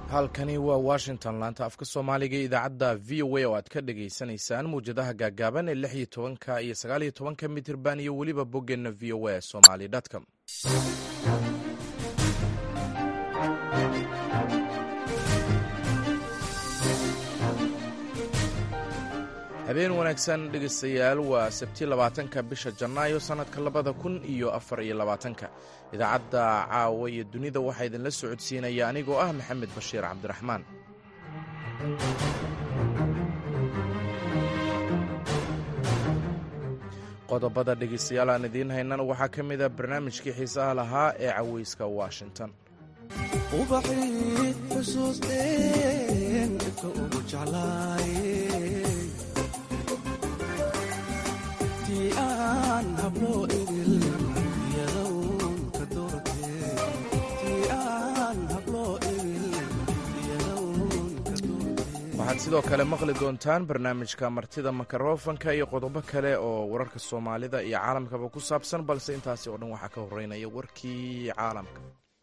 halkani waa washington laanta afka soomaaliga iyo idaacadda v o a oo aad ka dhagaysanaysaan mawjadaha gaagaaban ee lix iyo tobanka iyo sagaal iyo tobanka mitirban iyo weliba boggeenna v o a somali com habeen wanaagsan dhegaystayaal waa sabti labaatanka bisha janaayo sannadka labada kun iyo afar iyo labaatanka idaacadda caawa iyo dunida waxaa idinla socodsiinaya anigoo ah maxamed bashiir cabdiraxmaan qodobada dhegaystayaal aan idiin haynana waxaa ka mid a barnaamijkii xiisaha lahaa ee caweyska washington waxaad sidoo kale maqli doontaan barnaamijka martida makarofanka iyo qodobo kale oo wararka soomaalida iyo caalamkaba ku saabsan balse intaasi oo dhan waxaa ka horeynaya warkii caalamka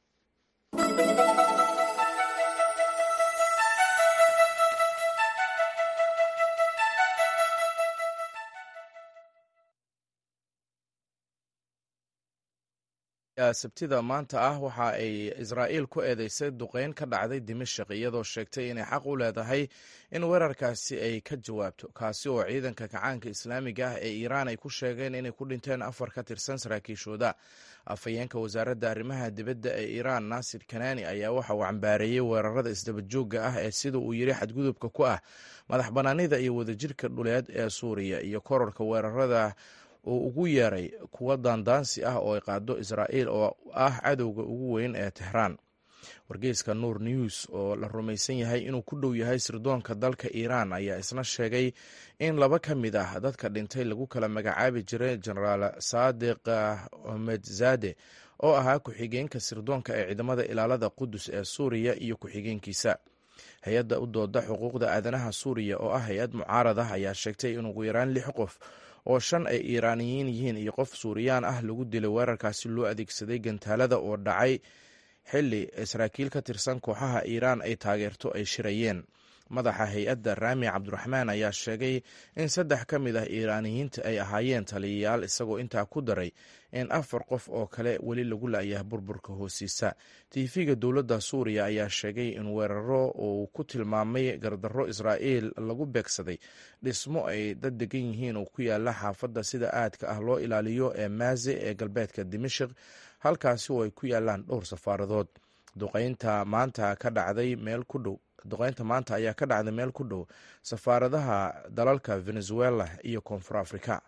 sabtida maanta ah waxa ay israa'iil ku eedeysay duqeyn ka dhacday dimashik iyadoo sheegtay inay xaq u leedahay in weerarkaasi ay ka jawaabto kaasi oo ciidanka kacaanka islaamiga ah ee iiraan ay ku sheegeen inay ku dhinteen afar ka tirsan saraakiishooda afhayeenka wasaaradda arrimaha dibadda ee iiraan naasir kanani ayaa waxa uu cambaareeyey weerarada isdabajoogga ah ee sida uu yiri xadgudubka ku ah madax bannaanida iyo wadajirka dhuleed ee suuriya iyo kororka weerarada uu ugu yeeray kuwa daandaansi ah oo ay qaado israa'iil oo ah cadowga ugu weyn ee tehraan wargeyska nuur news oo la rumaysan yahay inuu ku dhow yahay sirdoonka dalka iiraan ayaa isna sheegay in laba ka mid ah dadka dhintay lagu kala magacaabi jiray jenaraal saadiq omedzade oo ahaa ku-xigeenka sirdoonka ee ciidamada ilaalada qudus ee suuriya iyo ku-xigeenkiisa hay-adda u dooda xuquuqda aadanaha suuriya oo ah hay-ad mucaarad ah ayaa sheegtay in ugu yaraan lix qof oo shan ay iiraaniyiin yihiin iyo qof suuriyaan ah lagu dilay weerarkaasi loo adeegsaday gantaalada oo dhacay xili saraakiil ka tirsan kooxaha iiraan ay taageerto ay shirayeen madaxa hay-adda raami cabdiraxmaan ayaa sheegay in saddex ka mid ah iiraaniyiinta ay ahaayeen taliyayaal isagoo intaa ku daray in afar qof oo kale weli lagu la'yaha burburka hoosiisa tiifiga dowladda suuriya ayaa sheegay in weeraro uu ku tilmaamay gardarro israa'iil lagu beegsaday dhismo ay dad degan yihiin oo ku yaala xaafadda sida aadka ah loo ilaaliyo ee maaze ee galbeedka dimashik halkaasi oo ay ku yaalaan dhowr safaaradood duqeynta maanta ka dhacday meel ku dhow duqeynta maanta ayaa ka dhacday meel ku dhow safaaradaha dalalka venezuela iyo koonfur africa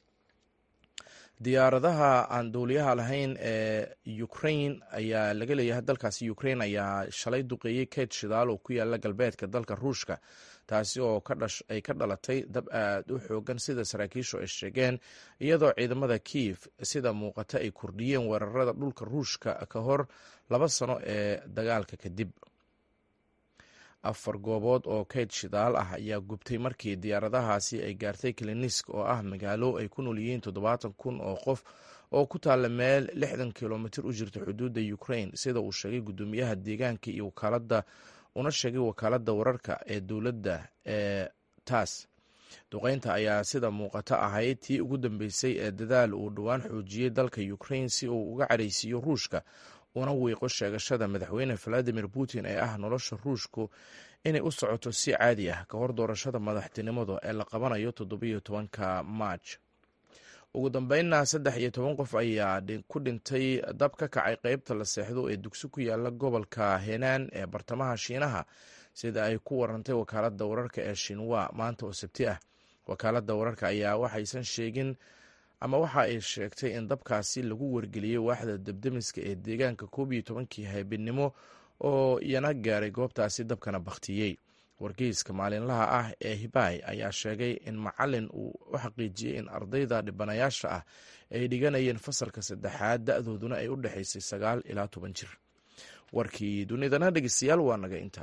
diyaaradaha aan dowliyaha lahayn ee ukrain ayaa laga leeyahay dalkaasi ukrain ayaa shalay duqeeyey keyd shidaal oo ku yaala galbeedka dalka ruushka taasi oo ay ka dhalatay dab aad u xoogan sida saraakiishu ay sheegeen iyadoo ciidamada kiev sida muuqata ay kordhiyeen weerarada dhulka ruushka ka hor laba sano ee dagaalka kadib afar goobood oo keyd shidaal ah ayaa gubtay markii diyaaradahaasi ay gaartay klinisk oo ah magaalo ay ku nool yihiin toddobaatan kun oo qof oo ku taalla meel lixdan kilomitir u jirta xuduudda ukrain sida uu sheegay guddoomiyaha deegaanka iyo wakaalada una sheegay wakaaladda wararka ee dowladda ee taas duqeynta ayaa sida muuqata ahayd tii ugu dambeysay ee dadaal uu dhowaan xoojiyey dalka ukrain si uu uga cadhaysiiyo ruushka una wiiqo sheegashada madaxweyne valadimir putin ee ah nolosha ruushku inay u socoto si caadi ah ka hor doorashada madaxtinimada ee la qabanayo toddobiyo tobanka maaj ugu dambeynna saddex iyo toban qof ayaa ku dhintay dab ka kacay qeybta la seexdo ee dugsi ku yaala gobolka henan ee bartamaha shiinaha sida ay ku warantay wakaaladda wararka ee shinwa maanta oo sabti ah wakaaladda wararka ayaa waxaysan sheegin ama waxa ay sheegtay in dabkaasi lagu wargeliyey waaxda debdemiska ee deegaanka koob iyo tobankii habeennimo oo iyana gaaray goobtaasi dabkana bakhtiyey wargeyska maalinlaha ah ee hibay ayaa sheegay in macalin uu u xaqiijiyey in ardayda dhibanayaasha ah ay dhiganayeen fasalka saddexaad da-dooduna ay u dhexaysay sagaal ilaa toban jir warkii dunidana dhegeystayaal waa naga intaa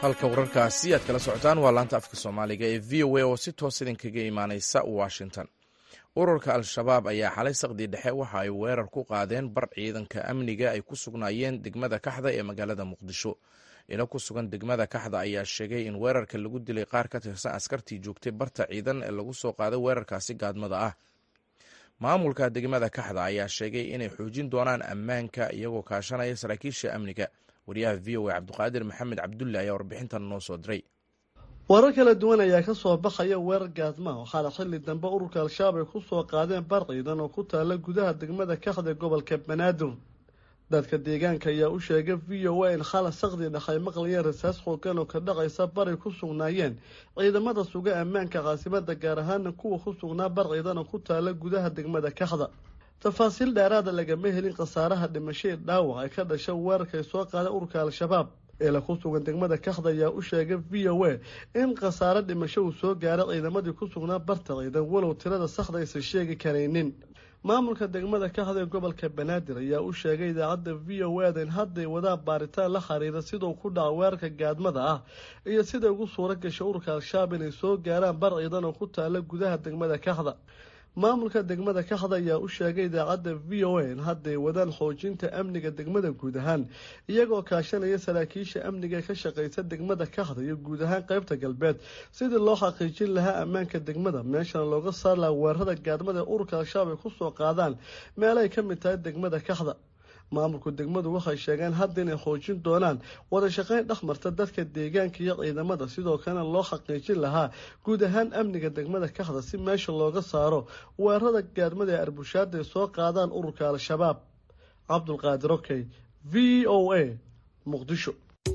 halka wararkaasi aad kala socotaan waa laanta afka soomaaliga ee v o a oo si toos idinkaga imaaneysa washington ururka al-shabaab ayaa xalay saqdii dhexe waxa ay weerar ku qaadeen bar ciidanka amniga ay ku sugnaayeen degmada kaxda ee magaalada muqdisho ilo ku sugan degmada kaxda ayaa sheegay in weerarka lagu dilay qaar ka tirsan askartii joogtay barta ciidan ee lagu soo qaaday weerarkaasi gaadmada ah maamulka degmada kaxda ayaa sheegay inay xoojin doonaan ammaanka iyagoo kaashanaya saraakiisha amniga wariyaha v o a cabdiqaadir maxamed cabdulle ayaa warbixintan noo soo diray warar kala duwan ayaa ka soo baxaya weerar gaadmaha waxaana xilli dambe ururka al-shabaab ay ku soo qaadeen bar ciidan oo ku taala gudaha degmada kaxda gobolka banaadir dadka deegaanka ayaa u sheegay v o a in khala saqdi dhexay maqlayeen rasaas xoogan oo ka dhacaysa baray ku sugnaayeen ciidamada suga ammaanka caasimada gaar ahaana kuwa ku sugnaa bar ciidan oo ku taala gudaha degmada kaxda tafaasiil dheeraada lagama helin khasaaraha dhimashadii dhaawac ay ka dhasha weerarkay soo qaaday ururka al-shabaab eela ku sugan degmada kaxda ayaa u sheegay v o a in khasaare dhimasho uu soo gaaray ciidamadii ku sugnaa barta ciidan walow tirada saxda aysan sheegi karaynin maamulka degmada kaxda ee gobolka banaadir ayaa u sheegay idaacadda v o a da in hadday wadaan baaritaan la xiriira sidau ku dhaca weerarka gaadmada ah iyo siday ugu suura gashay ururka al-shabaab inay soo gaaraan bar ciidan oo ku taala gudaha degmada kaxda maamulka degmada kaxda ayaa u sheegay idaacadda v o a in hadday wadaan xoojinta amniga degmada guud ahaan iyagoo kaashanaya saraakiisha amniga ka shaqeysa degmada kaxda iyo guud ahaan qeybta galbeed sidii loo xaqiijin lahaa ammaanka degmada meeshana looga saar laha weerarada gaadmada ee ururka al-shabaab ay kusoo qaadaan meelay ka mid tahay degmada kaxda maamulku degmadu waxay sheegeen hadda inay xoojin doonaan wada shaqeyn dhexmarta dadka deegaanka iyo ciidamada sidoo kalena loo xaqiijin lahaa guud ahaan amniga degmada kaxda si meesha looga saaro weerarada gaadmada ee arbushaada ay soo qaadaan ururka al-shabaab cabdulqaadir okey v o a muqdisho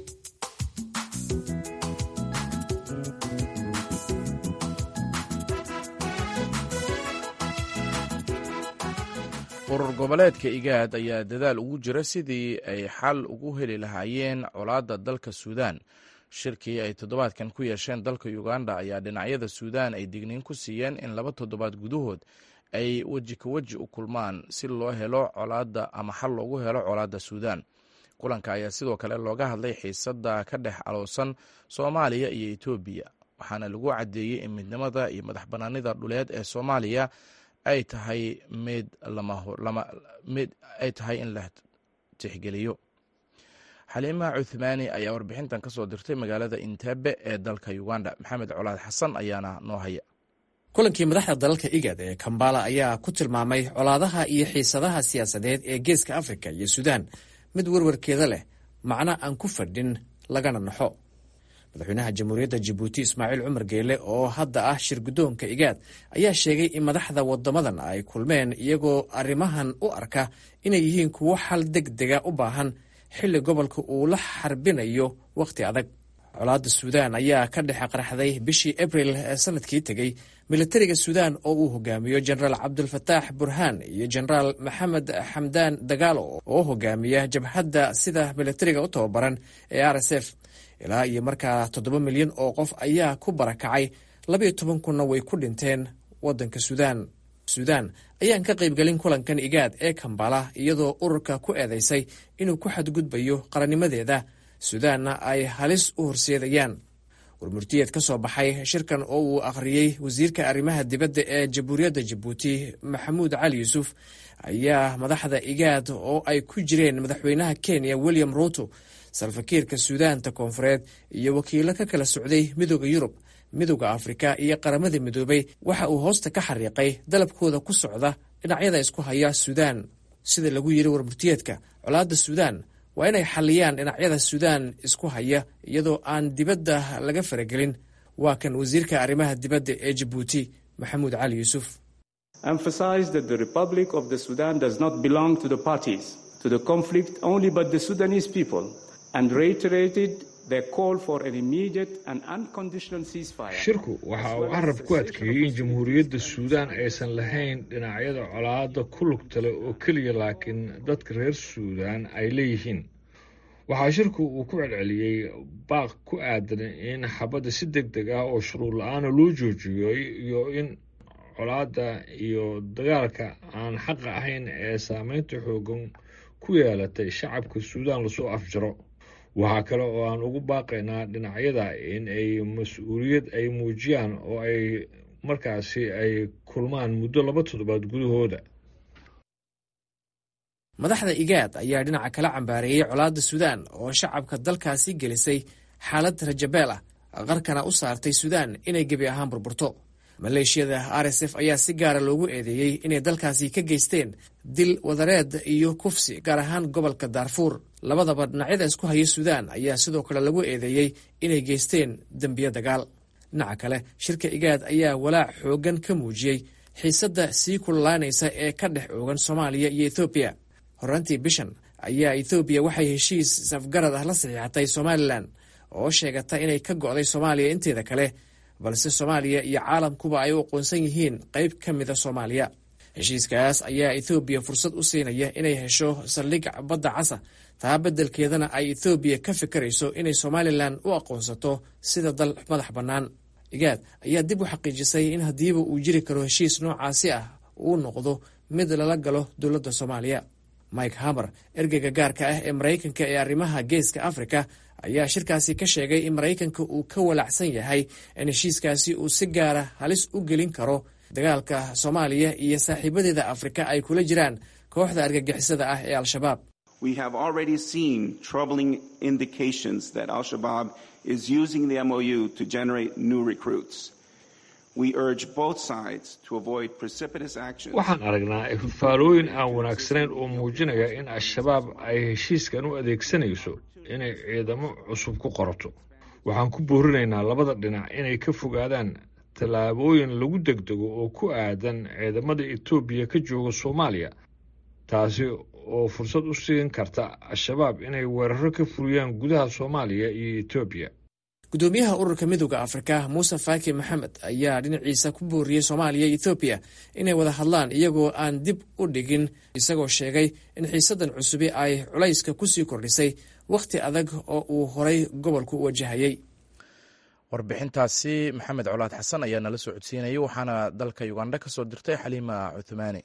urur goboleedka igaad ayaa dadaal ugu jira sidii ay xal ugu heli lahaayeen colaadda dalka suudaan shirkii ay toddobaadkan ku yeesheen dalka uganda ayaa dhinacyada suudaan ay digniin ku siiyeen in laba toddobaad gudahood ay weji ka weji u kulmaan si loo helo colaadda ama xal loogu helo colaadda suudaan kulanka ayaa sidoo kale looga hadlay xiisadda ka dhex aloosan soomaaliya iyo etoobiya waxaana lagu caddeeyey in midnimada iyo madax bannaanida dhuleed ee soomaaliya ay tahay mid mid ay tahay in la tixgeliyo xaliima cuthmaani ayaa warbixintan ka soo dirtay magaalada intebe ee dalka uganda maxamed colaad xasan ayaana noo haya kulankii madaxda dalalka igad ee kambala ayaa ku tilmaamay colaadaha iyo xiisadaha siyaasadeed ee geeska afrika iyo suudaan mid werwarkeeda leh macno aan ku fadhin lagana naxo madaxweynaha jamhuuriyadda jabuuti ismaaciil cumar geele oo hadda ah shir guddoonka igaad ayaa sheegay in madaxda waddamadan ay kulmeen iyagoo arrimahan u arka inay yihiin kuwo xal deg dega u baahan xilli gobolka uu la xarbinayo wakhti adag colaadda suudaan ayaa ka dhex qarxday bishii abril ee sanadkii tegey militariga suudaan oo uu hogaamiyo jenaraal cabdulfataax burhaan iyo jenaraal maxamed xamdaan dagaalo oo hogaamiya jabhadda sida militariga u tababaran ee r s f ilaa iyo markaa toddoba milyan oo qof ayaa ku barakacay labayo toban kunna way ku dhinteen waddanka suudaan suudaan ayaan ka qaybgelin kulankan igaad ee kambala iyadoo ururka ku eedeysay inuu ku xadgudbayo qarannimadeeda suudaanna ay halis u horseedayaan warmurtiyeed ka soo baxay shirkan oo uu akhriyey wasiirka arrimaha dibadda ee jamhuuriyadda jabuuti maxamuud cali yuusuf ayaa madaxda igaad oo ay ku jireen madaxweynaha kenya william ruuto salfakiirka suudaanta koonfureed iyo wakiilo ka kala socday midooda yurub midooda afrika iyo qaramada midoobay waxa uu hoosta ka xariiqay dalabkooda ku socda dhinacyada isku haya suudaan sida lagu yiri warmurtiyeedka colaadda suudaan waa inay xalliyaan dhinacyada suudaan isku haya iyadoo aan dibadda laga faragelin waa kan wasiirka arrimaha dibadda ee jabuuti maxamuud cali yuusuf shirku waxa uu carab ku adkeeyey in jamhuuriyadda suudaan aysan lahayn dhinacyada colaadda ku lugtale oo keliya laakiin dadka reer suudaan ay leeyihiin waxaa shirku uu ku celceliyey baaq ku aadan in xabadda si deg deg ah oo shuruur la-aana loo joojiyo iyo in colaadda iyo dagaalka aan xaqa ahayn ee saameynta xoogan ku yeelatay shacabka suudaan lasoo afjaro waxaa kale oo aan ugu baaqaynaa dhinacyada in ay mas-uuliyad ay muujiyaan oo ay markaasi ay kulmaan muddo laba toddobaad gudahooda madaxda igaad ayaa dhinaca kala cambaareeyey colaadda suudaan oo shacabka dalkaasi gelisay xaalad rajabeel ah qarkana u saartay suudaan inay gebi ahaan burburto maleeshiyada r s f ayaa si gaara loogu eedeeyey inay dalkaasi ka geysteen dil wadareed iyo kufsi gaar ahaan gobolka daarfuur labadaba dhinacyada isku haya suudaan ayaa sidoo kale lagu eedeeyey inay geysteen dembiyo dagaal dhinaca kale shirka igaad ayaa walaac xooggan ka muujiyey xiisadda sii kululaanaysa ee ka dhex oogan soomaaliya iyo ethoobiya horraantii bishan ayaa ethoobiya waxay heshiis safgarad ah la saxiixatay somalilan oo sheegata inay ka go'day soomaaliya inteeda kale balse soomaaliya iyo caalamkuba ay u aqoonsan yihiin qayb ka mida soomaaliya heshiiskaas ayaa ethoobiya fursad u siinaya inay hesho saldhig badda casa taa beddelkeedana ay ethoobiya ka fikirayso inay somalilan u aqoonsato sida dal madax bannaan igaad ayaa dib u xaqiijisay in haddiiba uu jiri karo heshiis noocaasi ah uu noqdo mid lala galo dowladda soomaaliya mike hamer ergeyga gaarka ah ee maraykanka ee arrimaha geeska afrika ayaa shirkaasi ka sheegay in maraykanka uu ka walacsan yahay in heshiiskaasi uu si gaara halis u gelin karo dagaalka soomaaliya iyo saaxiibadeeda afrika ay kula jiraan kooxda argagixisada ah ee al-shabaab waxaan aragnaa ififaalooyin aan wanaagsanayn oo muujinaya in al-shabaab ay heshiiskan u adeegsanayso inay ciidamo cusub ku qorato waxaan ku boorinaynaa labada dhinac inay ka fogaadaan tallaabooyin lagu degdego oo ku aadan ciidamada etoobiya ka jooga soomaaliya taasi oo fursad u siin karta al-shabaab inay weeraro ka furiyaan gudaha soomaaliya iyo etoobiya gudoomiyaha ururka midooda afrika muuse faaki maxamed ayaa dhinaciisa ku booriyey soomaaliya iyo ethoobiya inay wada hadlaan iyagoo aan dib u dhigin isagoo sheegay in xiisadan cusubi ay culayska kusii kordhisay wakhti adag oo uu horay gobolku u wajahayey warbixintaasi maxamed colaad xasan ayaa nala soo codsiinayay waxaana dalka ugandha ka soo dirtay xaliima cuthmaani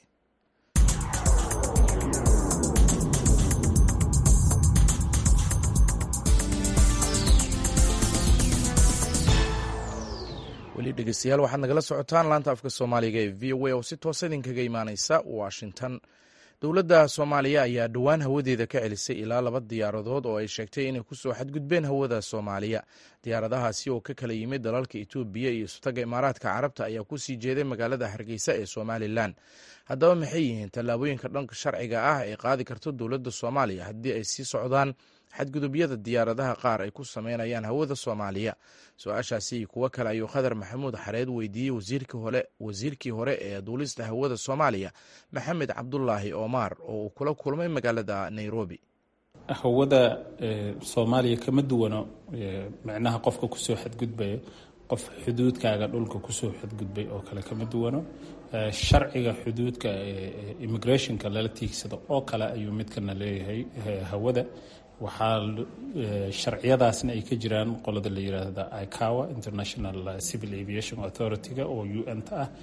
weli dhegeystayaal waxaad nagala socotaan laanta afka soomaaliga ee v o a oo si toosa idinkaga imaaneysa washington dowladda soomaaliya ayaa dhowaan hawadeeda ka celisay ilaa laba diyaaradood oo ay sheegtay inay kusoo xadgudbeen hawada soomaaliya diyaaradahaasi oo ka kala yimid dalalka etoobiya iyo isutaga imaaraadka carabta ayaa kusii jeeday magaalada hargeysa ee somalilan haddaba maxay yihiin tallaabooyinka dhanka sharciga ah ee qaadi karto dowladda soomaaliya haddii ay sii socdaan xadgudubyada diyaaradaha qaar ay ku sameynayaan hawada soomaaliya su-aashaasi iyo kuwo kale ayuu khadar maxamuud xareed weydiiyey wasiirkii hore ee duulista hawada soomaaliya maxamed cabdulaahi omar oo uu kula kulmay magaalada nairobi hawada soomaaliya kama duwano micnaha qofka kusoo xadgudbaya qof xuduudkaaga dhulka kusoo xadgudbay oo kale kama duwano sharciga xuduudka immigrationka lala tiigsado oo kale ayuu midkana leeyahay hawada waxaa sharciyadaasna ay ka jiraan qolada la yiraahda icawa international civil aviation authority-ga oo u n ta ah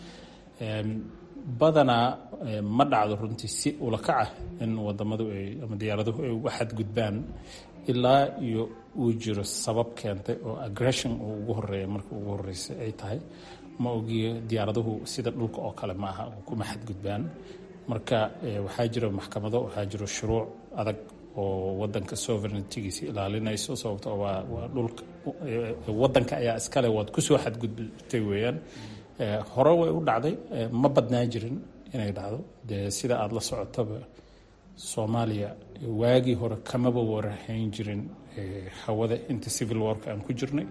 badanaa ma dhacdo runtii si ulakac ah in wadamadu ay ama diyaaraduhu ay uga xadgudbaan ilaa iyo uu jiro sabab keentay oo aggression uu ugu horeeya marka ugu horreysay ay tahay ma ogiyo diyaaraduhu sida dhulka oo kale ma aha kuma xadgudbaan marka waxaa jiro maxkamado waxaa jiro shuruuc adag oo wadanka sovereigntigiisa ilaalinayso sababtoo waa waa dhulka wadanka ayaa iskale waad kusoo xadgudbtay weeyaan hore way u dhacday ma badnaa jirin inay dhacdo dee sida aada la socotaba soomaaliya waagii hore kamaba warahayn jirin hawada inta civil warka aan ku jirnay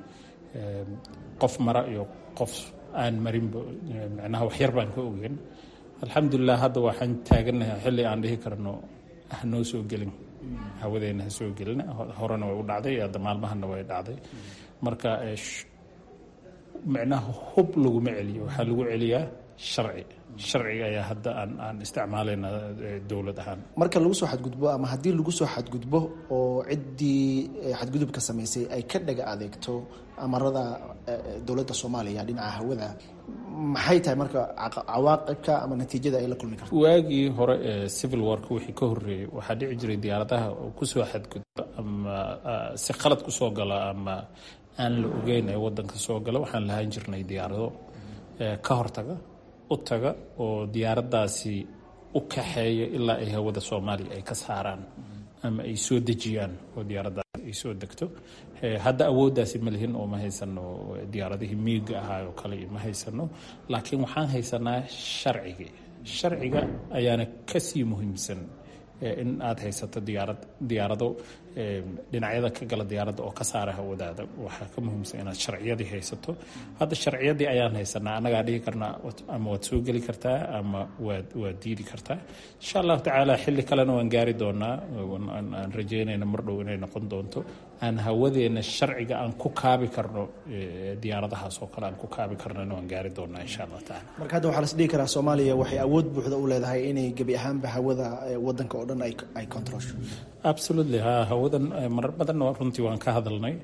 qof mara iyo qof aan marinba micnaha waxyar baan ka ogeyn alxamdulilah hadda waxaan taaganahay xilli aan dhihi karno hanoo soo gelin hawadeena ha soo gelin horena way u dhacday hadda maalmahana way dhacday marka micnaha hub laguma celiyo waxaa lagu celiyaa sharci sharciga ayaa hadda aan aan isticmaalayna dowlad ahaan marka lagu soo xadgudbo ama haddii lagu soo xadgudbo oo ciddii xadgudubka samaysay ay ka dhaga adeegto amarada dowladda soomaaliya dhinaca hawada maxay tahay marka cawaaqibka ama natiijada ay la kulmi karto waagii hore ee civil wark wixii ka horreeyey waxaa dhici jiray diyaaradaha oo kusoo xadgudba ama si khalad kusoo gala ama aan la ogeyn ee wadanka soo gala waxaan lahaan jirnay diyaarado ka hortaga u taga oo diyaaraddaasi u kaxeeya ilaa ay hawada soomaaliya ay ka saaraan ama ay soo dejiyaan oo diyaaraddaasi ay soo degto hadda awooddaasi ma lihin oo ma haysano diyaaradihii miiga ahaa oo kale ma haysano laakiin waxaan haysanaa sharcigii sharciga ayaana kasii muhiimsan in aad haysato diyaarad diyaarado dhinacyada ka gala diyaaradda oo ka saara hawadaada waxaa ka muhiimsan inaad sharciyadii haysato hadda sharciyadii ayaan haysanaa annagaa dhihi karnaa ama waad soo geli kartaa ama waad waad diidi kartaa insha allahu tacaala xilli kalena waan gaari doonaa aan rajeynayna mar dhow inay noqon doonto aan hawadeena sharciga aan ku kaabi karno diyaaradahaas oo kale aan ku kaabi karnona waan gaari doonaa insha allah tacaala marka hadda waxaa las dhihi karaa soomaaliya waxay awood buuxda u leedahay inay gebi ahaanba hawada wadanka oo dhan ay controlsho absolutely ha hawadan marar badanna runtii waan ka hadalnay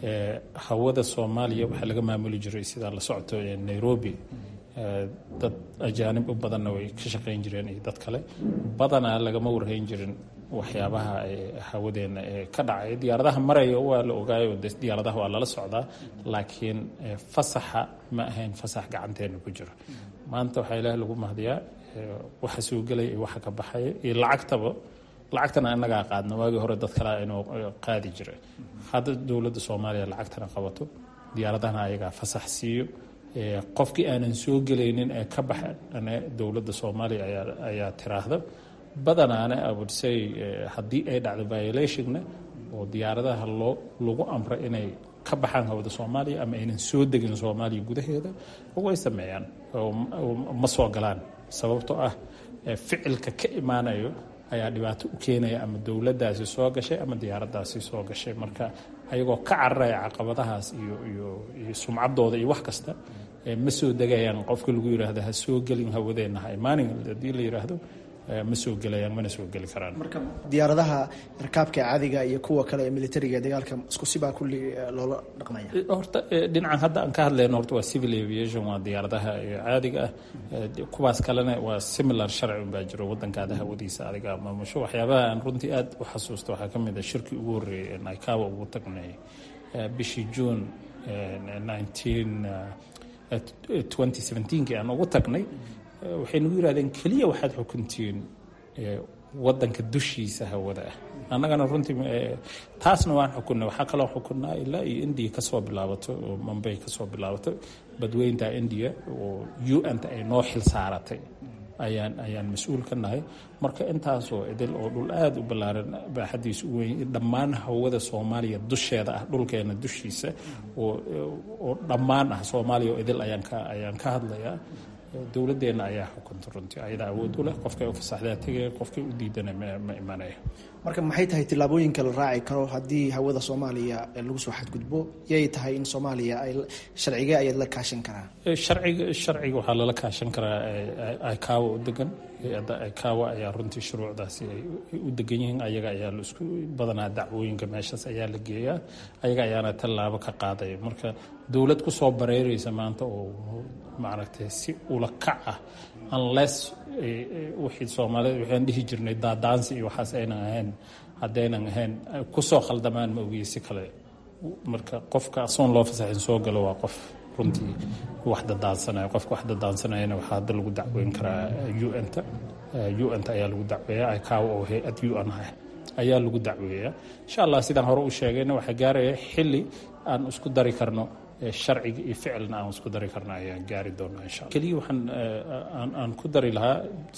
hawada soomaaliya waxaa laga maamuli jiray sidaa la socto nairobi dad ajaanib u badanna way ka shaqayn jireen iyo dad kale badanaa lagama warhayn jirin waxyaabaha hawadeena ee ka dhacay diyaaradaha maraya waa la ogaayo diyaaradaha waa lala socdaa laakiin fasaxa ma ahayn fasax gacanteena ku jiro maanta waxaa ilaah lagu mahdiyaa waxa soo gelaya iyo waxa ka baxaya iyo lacagtaba lacagtana inagaa qaadna waagii hore dad kale inuu qaadi jiray hadda dowladda soomaaliya lacagtana qabato diyaaradahana ayagaa fasax siiyo qofkii aanan soo gelaynin ee ka baxane dowladda soomaaliya ayaa tiraahda badanaana abudsay haddii ay dhacdo violationna oo diyaaradaha loo lagu amra inay ka baxaan hawada soomaaliya ama aynan soo degin soomaaliya gudaheeda way sameeyaan ma soo galaan sababtoo ah ficilka ka imaanayo ayaa dhibaato u keenaya ama dowladdaasi soo gashay ama diyaaraddaasi soo gashay marka ayagoo ka cararaya caqabadahaas iyo iyo iyo sumcaddooda iyo wax kasta ma soo degayaan qofka lagu yidhaahdo ha soo gelin hawadeenna ha imaanin haddii la yidhaahdo ma soo gelayaan mana soo geli karaan marka diyaaradaha rakaabka caadiga iyo kuwa kale ee militariga ee dagaalka isku sibaa kulli loola dhaqmaya horta dhinacan hadda aan ka hadlayno horta waa civil aviation waa diyaaradaha caadiga ah kuwaas kalena waa similar sharci unbaa jiro wadankaada hawadiisa adiga maamusho waxyaabaha aan runtii aad u xasuusto waxaa ka mid a shirkii ugu horreeyay ee naikawa ugu tagnay bishii june nineteen twenty seventeenkii aan ugu tagnay waxay nagu yidhahdeen keliya waxaad xukuntiin wadanka dushiisa hawada ah annagana runtii taasna waan xukunnay waxaa kaloo xukunnaa ilaa iyo indiya kasoo bilaabato oo mambay kasoo bilaabato badweynta indiya oo u n ta ay noo xil saaratay ayaan ayaan mas-uul ka nahay marka intaasoo idil oo dhul aada u ballaaran baaxadiisa u weyn dhammaan hawada soomaaliya dusheeda ah dhulkeena dushiisa oo oo dhammaan ah soomaaliya oo idil ayaan ka ayaan ka hadlayaa dowladeenna ayaa xukunta runtii ayadaa awood u leh qofkay u fasaxdaa tegaya qofkay u diidana ma imanaya marka maxay tahay tillaabooyinka la raaci karo haddii hawada soomaaliya lagu soo xadgudbo yay tahay in soomaaliya ay sharcigee ayaad la kaashan karaa sharciga sharciga waxaa lala kaashan karaa icaawa u degan hay-adda icaawa ayaa runtii shuruucdaasi ay u degan yihiin ayaga ayaa la isku badanaa dacwooyinka meeshaas ayaa la geeyaa ayaga ayaana tallaabo ka qaadaya marka dowlad kusoo bareeraysa maanta oo maaragtay si ula kac ah unless wixii soomaalida waxaan dhihi jirnay daadaansi iyo waxaas aynan ahayn haddaynan ahayn kusoo khaldamaan ma ogiye si kale marka qofka asoon loo fasaxin soo galo waa qof runtii wax dadaansanaya qofka wax dadaansanayana waxaa hadda lagu dacweyn karaa un-ta un-ta ayaa lagu dacweeyaa icaawa oo hay-ad un ah ayaa lagu dacweeyaa insha allah sidaan hore u sheegayna waxaa gaaraya xilli aan isku dari karno sharciga iyo ficilna aan isku dari karna ayaan gaari doonaa insha alla keliya waxaan aan ku dari lahaa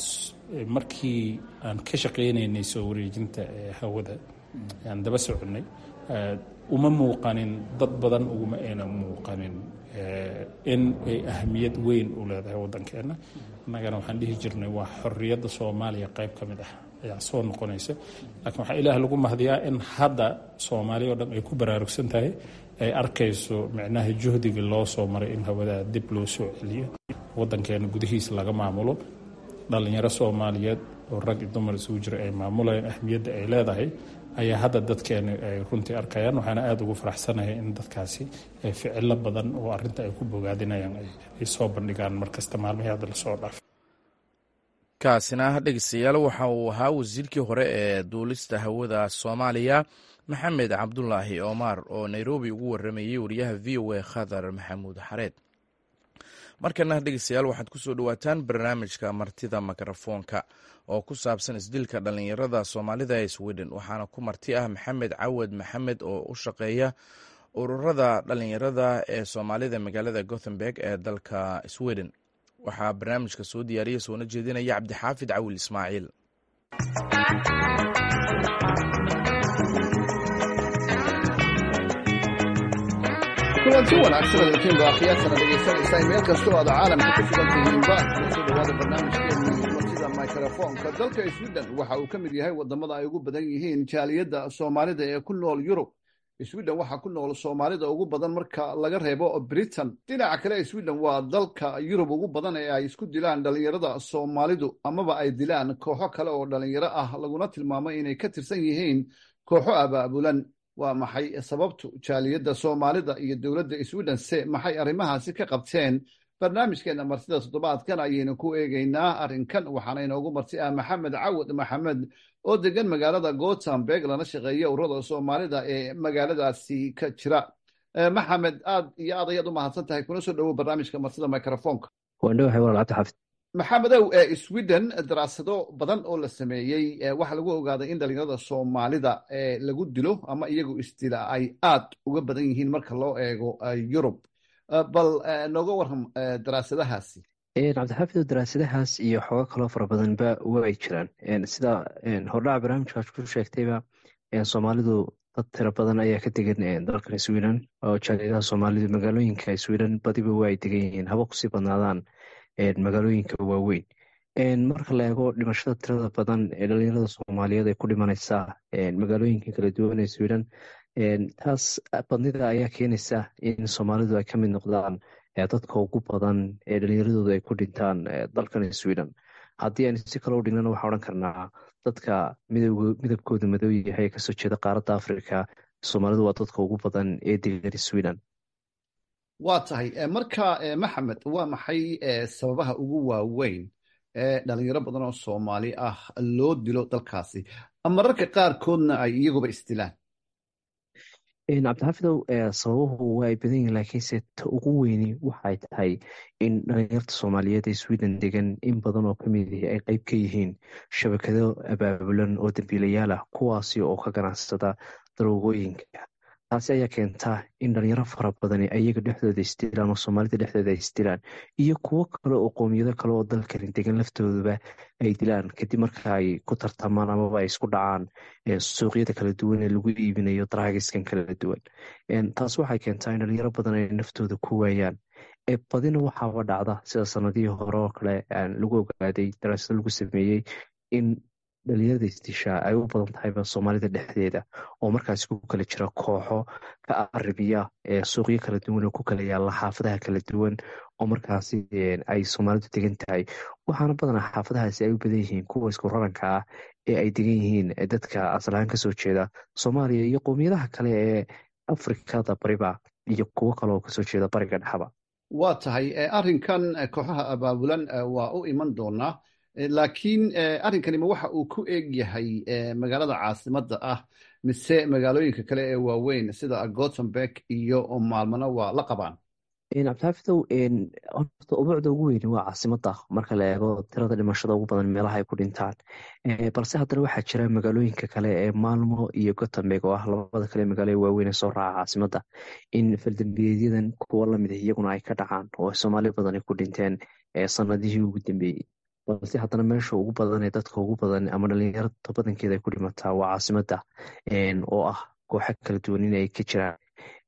markii aan ka shaqaynaynay soo wareejinta hawada aan daba soconnay uma muuqanin dad badan uguma ayna muuqanin in ay ahamiyad weyn u leedahay waddankeenna annagana waxaan dhihi jirnay waa xorriyadda soomaaliya qayb ka mid ah ayaa soo noqonaysa laakiin waxaa ilaah lagu mahdiyaa in hadda soomaaliya o dhan ay ku baraarugsan tahay ay arkayso micnaha juhdiga loo soo maray in hawadaa dib loo soo celiyo wadankeena gudihiisa laga maamulo dhalinyaro soomaaliyeed oo rag iyo dumar isugu jira ay maamulayaan ahmiyadda ay leedahay ayaa hadda dadkeena ay runtii arkayaan waxaana aada ugu faraxsanahay in dadkaasi ficilo badan oo arinta ay ku bogaadinayaan ay soo bandhigaan markasta maalmihii hadda lasoo dhaaf kaasina dhegeystayaal waxa uu ahaa wasiirkii hore ee duulista hawada soomaaliya maxamed cabdulaahi omar oo nairobi ugu waramayey wariyaha v o a khadar maxamuud xareed markana dhegeystayaal waxaad kusoo dhawaataan barnaamijka martida mikrofoonka oo ku saabsan isdilka dhalinyarada soomaalida ee sweden waxaana ku marti ah maxamed cawad maxamed oo u shaqeeya ururada dhalinyarada ee soomaalida magaalada gothenburg ee dalka sweden waxaa barnaamijka soo diyaariya soona jeedinaya cabdixaafid cawil ismaaciil kulanti wanaagsan adalkiinba akhyaartana dhegaysanaysaa meel kastoo aad caalamka ku sugan tihiinba kusoo dhawaada barnaamijkeennii martida mikrofoonka dalka sweden waxa uu ka mid yahay wadamada ay ugu badan yihiin jaaliyadda soomaalida ee ku nool yurub sweden waxaa ku nool soomaalida ugu badan marka laga reebo britain dhinaca kale sweden waa dalka yurub ugu badan ee ay isku dilaan dhalinyarada soomaalidu amaba ay dilaan kooxo kale oo dhalinyaro ah laguna tilmaamo inay ka tirsan yihiin kooxo abaabulan waa maxay sababtu jaaliyadda soomaalida iyo dowladda sweden se maxay arrimahaasi ka qabteen barnaamijkeena martida toddobaadkan ayaynu ku eegeynaa arrinkan waxaana inoogu marti ah maxamed cawad maxamed oo degan magaalada gothenburg lana shaqeeya ururada soomaalida ee magaaladaasi ka jira maxamed aad iyo aad ayaad u mahadsan tahay kuna soo dhowow barnaamijka martida microfonka waandhowahay walaal cabdixaafid maxamedow sweden daraasado badan oo la sameeyey waxaa lagu ogaaday in dhalinyarada soomaalida lagu dilo ama iyagu isdila ay aad uga badan yihiin marka loo eego yurub bal nooga waram daraasadahaasi cabdixaafido daraasadahaas iyo xoogo kaloo fara badanba way jiraan sida hordhaca barnaamijkaas ku sheegtayba soomaalidu dad tiro badan ayaa ka degan dalkan sweden oo jaaliyadaha soomaalidu magaalooyinka sweden badiba waa ay degan yihiin haba kusii badnaadaan magaalooyinka waaweyn marka la eego dhimashada tirada badan ee dhalinyarada soomaaliyeed ay ku dhimanaysaa magaalooyinka kala duwan ee sweden taas badnida ayaa keenaysa in soomaalidu ay ka mid noqdaan dadka ugu badan ee dhalinyaradooda ay ku dhintaan dalkan sweden haddii aynu si kale u dhignana waxaa odhan karnaa dadka midabkooda madow yahay ee kasoo jeeda qaaradda africa soomaalidu waa dadka ugu badan ee degan sweden waa tahay marka maxamed waa maxay sababaha ugu waaweyn ee dhalinyaro badan oo soomaali ah loo dilo dalkaasi mararka qaarkoodna ay iyaguba isdilaan cabdixaafidow sababuhu waa ay badan yihin laakiinse ta ugu weyni waxay tahay in dhalinyarta soomaaliyeed ee sweden degan in badan oo kamid ihi ay qeyb ka yihiin shabakado abaabulan oo dambiilayaal ah kuwaasi oo ka ganacsada daroogooyinka taasi ayaa keentaa in dhalinyaro fara badani ayaga dhexdooda isdilaan oo soomaalida dhexdooda ay isdilaan iyo kuwo kale oo qoomiyado kale oo dalkani degan laftooduba ay dilaan kadib marka ay ku tartamaan amaba ay isku dhacaan suuqyada kala duwan ee lagu iibinayo daraagiskan kala duwan taas waxay keentaa in dhalinyaro badan ay naftooda ku waayaan badina waxaaba dhacda sida sanadihii hore oo kale lagu ogaaday daraasado lagu sameeyey in dhalinyarada isdishaa ay u badan tahayba soomaalida dhexdeeda oo markaasi ku kala jira kooxo ka aribiya suuqyo kala duwan oo ku kala yaalla xaafadaha kala duwan oo markaasi ay soomaalidu degan tahay waxaana badanaa xaafadahaasi ay u badan yihiin kuwa isku raranka ah ee ay degan yihiin dadka asalahaan kasoo jeeda soomaaliya iyo qowmiyadaha kale ee afrikada bariba iyo kuwo kale oo kasoo jeeda bariga dhexaba waa tahay arrinkan kooxaha abaabulan waa u iman doonaa laakiin arrinkanima waxa uu ku eeg yahay magaalada caasimadda ah mise magaalooyinka kale ee waaweyn sida gothenburg iyo maalmana waa la qabaan cabdixaafidow horta ubuucda ugu weyni waa caasimada marka la eego tirada dhimashada ugu badan meelaha ay ku dhintaan balse haddana waxaa jira magaalooyinka kale ee maalmo iyo gothenburg oo ah labada kale magaalo ee waaweyn ee soo raaca caasimada in faldambiyeedyadan kuwo lamid ah iyaguna ay ka dhacaan oo soomaali badan ay ku dhinteen sanadihii ugu dambeeyey balse haddana meesha ugu badan ee dadka ugu badan ama dhalinyarada badankeeda ay ku dhimataa waa caasimada oo ah kooxo kala duwan in ay ka jiraan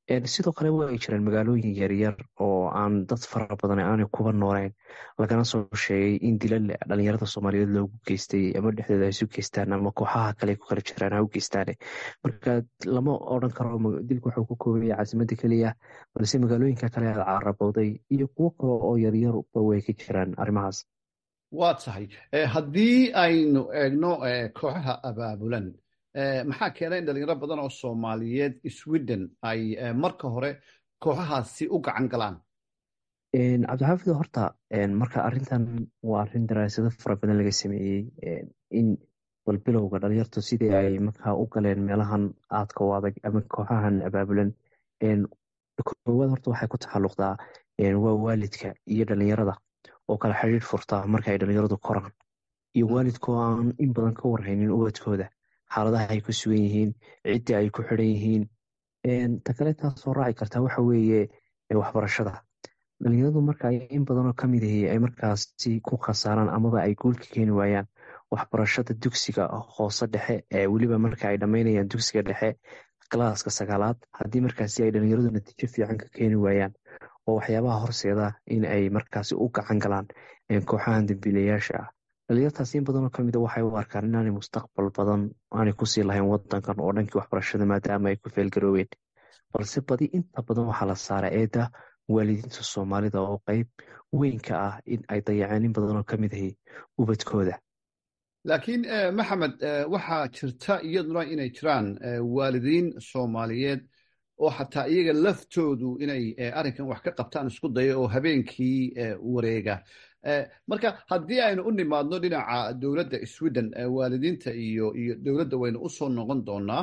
sidoo kale waa ay jiraan magaalooyin yaryar oo aan dad fara badan aanay kuba nooleyn lagana soo sheegay in dilal dhalinyarada soomaaliyeed loogu geystay ama dhexdooda ay isu geystaan ama kooxaha kale ku kala jiraan ha u geystaan marka lama odran karo dilku waxuu ku koobaya caasimada keliya balse magaalooyinka kale aad carabowday iyo kuwo kale oo yaryarba way ka jiraan arrimahaas waa tahay haddii aynu eegno kooxaha abaabulan maxaa keenay in dhalinyaro badan oo soomaaliyeed sweden ay marka hore kooxahaasi u gacan galaan cabdixaafid horta marka arrintan waa arrin daraasado fara badan laga sameeyey in balbilowga dhalinyartu sidii ay markaa u galeen meelahan aadka u adag ama kooxahan abaabulan koowaad horta waxay ku taxalluqdaa waa waalidka iyo dhalinyarada oo kala xidhiir furta marka ay dhalinyaradu koraan iyo waalidkoo aan in badan ka warhaynin ubadkooda xaaladaha ay ku sugan yihiin ciddii ay ku xidhan yihiin ta kale taasoo raaci kartaa waxa weeye waxbarashada dhalinyaradu marka in badanoo ka mid ahi ay markaasi ku khasaaraan amaba ay guulka keeni waayaan waxbarashada dugsiga hoose dhexe ee weliba marka ay dhammaynayaan dugsiga dhexe galaaska sagaalaad haddii markaasi ay dhalinyaradu natiijo fiican ka keeni waayaan oo waxyaabaha horseeda in ay markaasi u gacan galaan kooxahan dambiilayaasha ah dhalinyartaas in badanoo kamid a waxay u arkaan inaanay mustaqbal badan aanay kusii lahayn wadankan oo dhankii waxbarashada maadaama ay ku feelgaroobeen balse badi inta badan waxaa la saara eedda waalidiinta soomaalida oo qeyb weyn ka ah in ay dayaceen in badanoo kamid ahi ubadkooda laakiin maxamed waxaa jirta iyaduna inay jiraan waalidiin soomaaliyeed oo xataa iyaga laftoodu inay arrinkan wax ka qabtaan isku daya oo habeenkii wareega marka haddii aynu u nimaadno dhinaca dowladda sweden waalidiinta iyo iyo dowladda waynu u soo noqon doonaa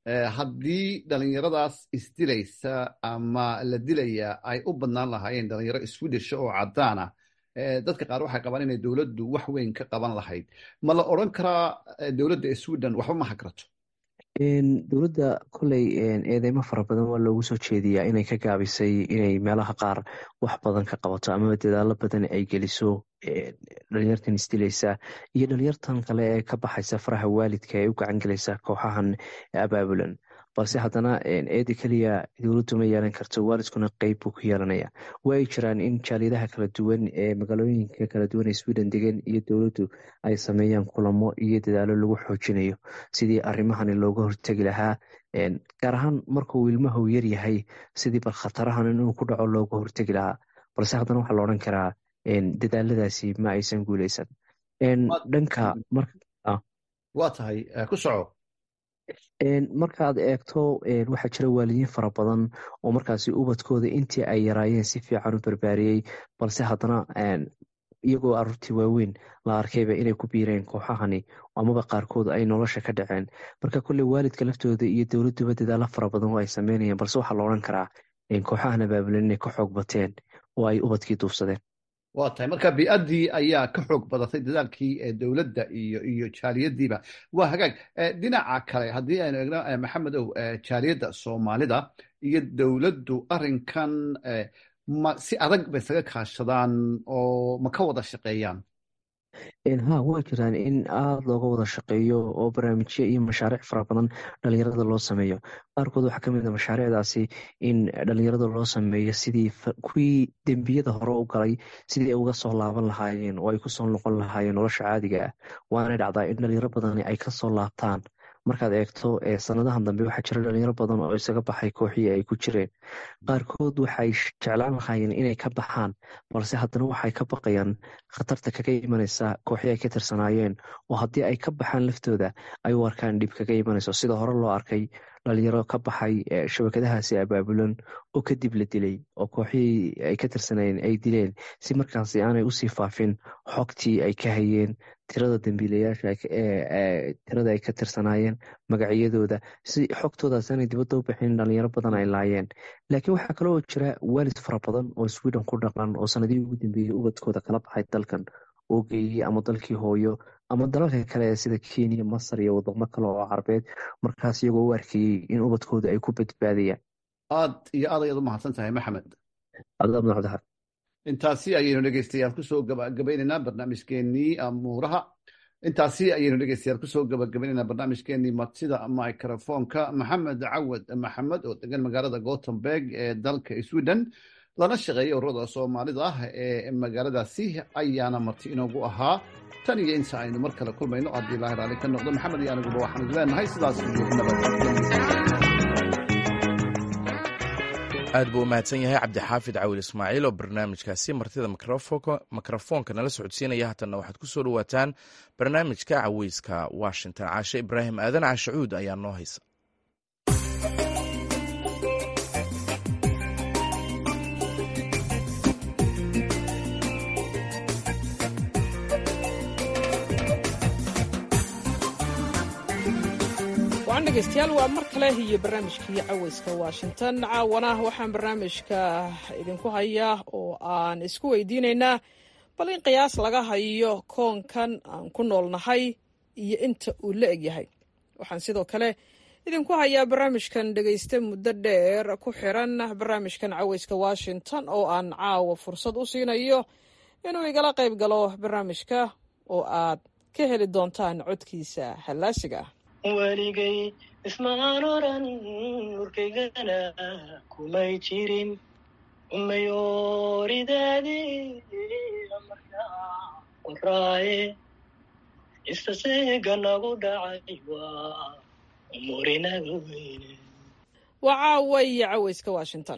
haddii dhalinyaradaas isdilaysa ama la dilaya ay u badnaan lahaayeen dhalinyaro swedisha oo caddaana dadka qaar waxay qabaan inay dowladdu wax weyn ka qaban lahayd ma la odran karaa dowladda sweden waxba ma hagrato dowladda koley eedeymo fara badan waa loogu soo jeediyaa inay ka gaabisay inay meelaha qaar wax badan ka qabato amaba dadaalo badan ay geliso dhalinyartan isdilaysa iyo dhalinyartan kale ee ka baxaysa faraha waalidka ee u gacan gelaysa kooxahan abaabulan balse haddana eeda keliya dowladdu ma yeelan karto waalidkuna qeyb buu ku yeelanaya waa ay jiraan in jaaliyadaha kala duwan ee magaalooyinka kala duwan ee sweden degan iyo dowladdu ay sameeyaan kulamo iyo dadaalo lagu xoojinayo sidii arrimahani looga hortegi lahaa gaar ahaan markuu ilmahu yar yahay sidii bal khatarahan inuu ku dhaco looga hortegi lahaa balse haddana waxaa la odhan karaa dadaaladaasi ma aysan guuleysan dhanka waa tahay ku soco markaad eegto waxaa jira waalidiin fara badan oo markaasi ubadkooda intii ay yaraayeen si fiican u barbaariyey balse haddana iyagoo aruurtii waaweyn la arkayba inay ku biireen kooxahani amaba qaarkood ay nolosha ka dhaceen marka kolley waalidka laftooda iyo dowladduba dadaalo fara badan oo ay sameynayeen balse waxaa la odhan karaa kooxahan abaabulan inay ka xoog bateen oo ay ubadkii duufsadeen waa tahay marka bi-addii ayaa ka xoog badatay dadaalkii dowladda iyo iyo jaaliyadiiba waa hagaag dhinaca kale haddii aynu eegno maxamedow jaaliyadda soomaalida iyo dowladdu arrinkan ma si adag bay isaga kaashadaan oo ma ka wada shaqeeyaan ha waa jiraan in aada looga wada shaqeeyo oo barnaamijyo iyo mashaariic fara badan dhalinyarada loo sameeyo qaarkood waxaa kamid a mashaariicdaasi in dhalinyarada loo sameeyo sidii kuwii dembiyada hore u galay sidii ay uga soo laaban lahaayeen oo ay kusoo noqon lahaayeen nolosha caadiga ah waanay dhacdaa in dhalinyaro badani ay kasoo laabtaan markaad eegto sanadahan dambe waxaa jira dhalinyaro badan oo isaga baxay kooxii ay ku jireen qaarkood waxay jeclaan lahaayeen inay ka baxaan balse haddana waxay ka baqayaan khatarta kaga imanaysa kooxii ay ka tirsanaayeen oo haddii ay ka baxaan laftooda ay u arkaan dhib kaga imanayso sida hore loo arkay dhalinyaro ka baxay shabakadahaasi abaabulan oo kadib la dilay oo kooxihii ay ka tirsanayeen ay dileen si markaasi aanay usii faafin xogtii ay ka hayeen tirada dambiilayaasha tirada ay ka tirsanaayeen magacyadooda si xogtoodaas aanay dibadda u bixin dhalinyaro badan ay laayeen laakiin waxaa kaloo jira waalid fara badan oo sweden ku dhaqan oo sanadihii ugu dambeeyey ubadkooda kala baxay dalkan oo geeyey ama dalkii hooyo ama dalalka kale sida kenya masar iyo wadamo kale oo carabeed markaas iyagoo u arkayey in ubadkooda ay ku badbaadayaan aad iyo aad ayaad u mahadsan tahay maxamed cabdixar intaasi ayaynu dhegeystayaal kusoo gabagabaynaynaa barnaamijkeenii amuuraha intaasi ayaynu dhegeystayaal kusoo gabagabaynayna barnaamijkeenii martida microfonka maxamed cawad maxamed oo degan magaalada gothenburg ee dalka sweden lana shaqeeya ururada soomaalida ah ee magaaladaasi ayaana marti inoogu ahaa tan iyo inta aynu mar kale kulmayno haddii ilaahi raali ka noqdo maxamed iyo aniguba waxaan idin leenahay sidaas iyo aad buu u mahadsan yahay cabdixaafid cawil ismaaciil oo barnaamijkaasi martida mikrofoonka nala socodsiinaya haatanna waxaad ku soo dhowaataan barnaamijka caweyska washington caashe ibraahim aadan caashacuud ayaa noo haysa wacan dhegeystayaal waa mar kale iyo barnaamijkii caweyska washington caawana waxaan barnaamijka idinku hayaa oo aan isku weydiinaynaa bal in qiyaas laga hayo koonkan aan ku noolnahay iyo inta uu la egyahay waxaan sidoo kale idinku hayaa barnaamijkan dhegeyste muddo dheer ku xiran barnaamijkan caweyska washington oo aan caawa fursad u siinayo inuu igala qayb galo barnaamijka oo aad ka heli doontaan codkiisa hallaasiga ah weligay ismaan oran urkaygana kumay jirin umayooridaadi markaa qoraaye istaseega nagu dhacay waa umurinaga weyne waa caawa iyo caweyska washington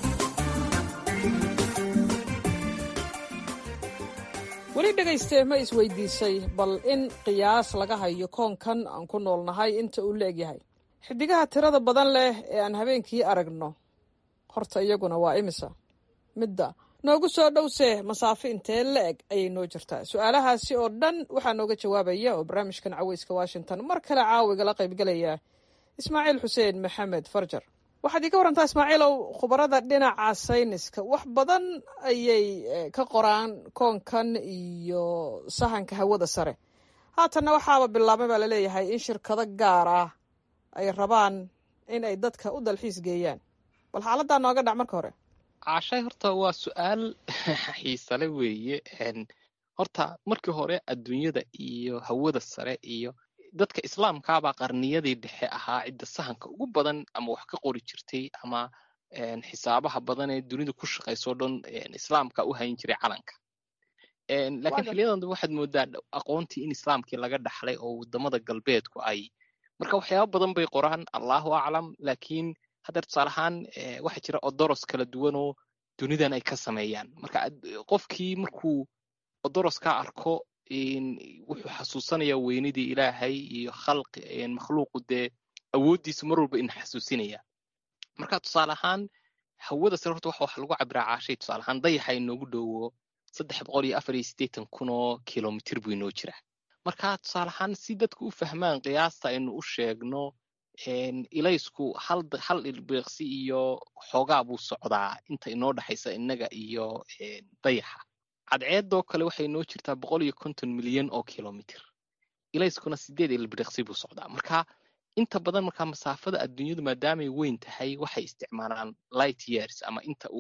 weli dhegayste ma isweydiisay bal in qiyaas laga hayo koonkan aan ku noolnahay inta uu la egyahay xidigaha tirada badan leh ee aan habeenkii aragno horta iyaguna waa imisa midda noogu soo dhowse masaafo intee la eg ayay noo jirtaa su-aalahaasi oo dhan waxaa nooga jawaabaya oo barnaamijkan caweyska washington mar kale caawigala qaybgalaya ismaaciil xuseen maxamed farjar waxaad iiga warantaa ismaaciilow khubarada dhinaca sayniska wax badan ayay ka qoraan koonkan iyo sahanka hawada sare haatanna waxaaba bilaabmay baa laleeyahay in shirkado gaar ah ay rabaan in ay dadka u dalxiis geeyaan bal xaaladaa nooga dhac marka hore caashay horta waa su-aal xiisale weeye horta markii hore adduunyada iyo hawada sare iyo dadka islaamkaabaa qarniyadii dhexe ahaa cidda sahanka ugu badan ama wax ka qori jirtay ama xisaabaha badan ee dunida ku shaqayso dhan islaamka u hayn jiray calanka laakiin xiliyadan dambe waxaad moodaa aqoontii in islaamkii laga dhaxlay oo wadamada galbeedku ay marka waxyaaba badan bay qoraan allahu aclam laakiin haddeer tusaale ahaan waxaa jira odoros kala duwanoo dunidan ay ka sameeyaan marka qofkii markuu odoroskaa arko wuxuu xasuusanayaa weynidii ilaahay iyo khalqi makhluuqu dee awooddiisu mar walba ina xasuusinaya marka tusaale ahaan hawada sare horta waxa wax lagu cabiraa caashay tusaale ahaan dayaxa inoogu dhowo saddex boqol iyo afar iyo siddeetan kun oo kilomitir buu inoo jiraa marka tusaale ahaan si dadku u fahmaan qiyaasta aynu u sheegno ilaysku hal hal ilbeeqsi iyo xoogaa buu socdaa inta inoo dhexaysa innaga iyo dayaxa cadceedoo kale waxay inoo jirtaa boqol iyo konton milyan oo kilomitir ilayskuna sideed ilbiriqsi buu socdaa marka inta badan markaa masaafada adduunyadu maadaamay weyn tahay waxay isticmaalaan light years ama inta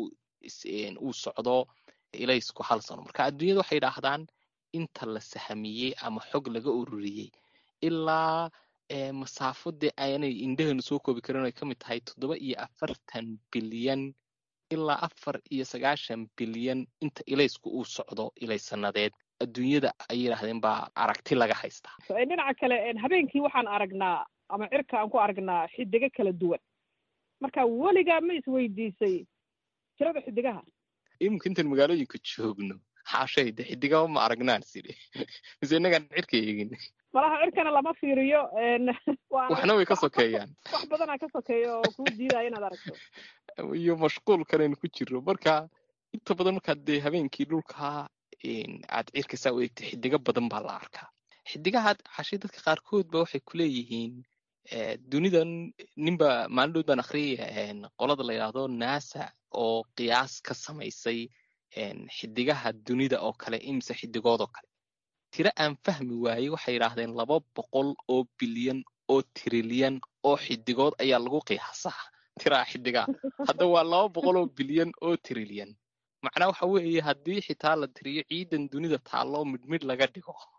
uu socdo ilaysku hal sano marka adduunyada waxay idhaahdaan inta la sahamiyey ama xog laga ururiyey ilaa masaafo dee aanay indhahanu soo koobi karin ay ka mid tahay toddoba iyo afartan bilyan ilaa afar iyo sagaashan bilyan inta ilaysku uu socdo ilaysanadeed adduunyada ay yidhaahdeen baa aragti laga haystaa dhinaca kale habeenkii waxaan aragnaa ama cirka aan ku aragnaa xidigo kala duwan marka weligaa ma isweydiisay tirada xidigaha iminka intaan magaalooyinka joogno xaashay de xidigaba ma aragnaan sidi mise innagaan cirka eegin malaha cirkana lama fiiriyo waxna way ka sokeeyaan wax badanaa ka sokeeya oo kuu diidaya inaad aragto iyo mashquul kaleynu ku jiro marka inta badan markaad dee habeenkii dhulka aad cirka saa u eegta xidigo badan baa la arkaa xidigaha cashay dadka qaarkood ba waxay kuleeyihiin dunidan ninba maalin baan akhriyay qolada la yidhaahdo nasa oo qiyaas ka samaysay xidigaha dunida oo kale imise xidigood oo kale tiro aan fahmi waayey waxay yidhaahdeen laba boqol oo bilyan oo trilyan oo xidigood ayaa lagu qiyaasaa tiraa xidigaa hadda waa laba boqol oo bilyan oo trilyan macnaa waxa weeye haddii xitaa la tiriyo ciidan dunida taallo midmid laga dhigo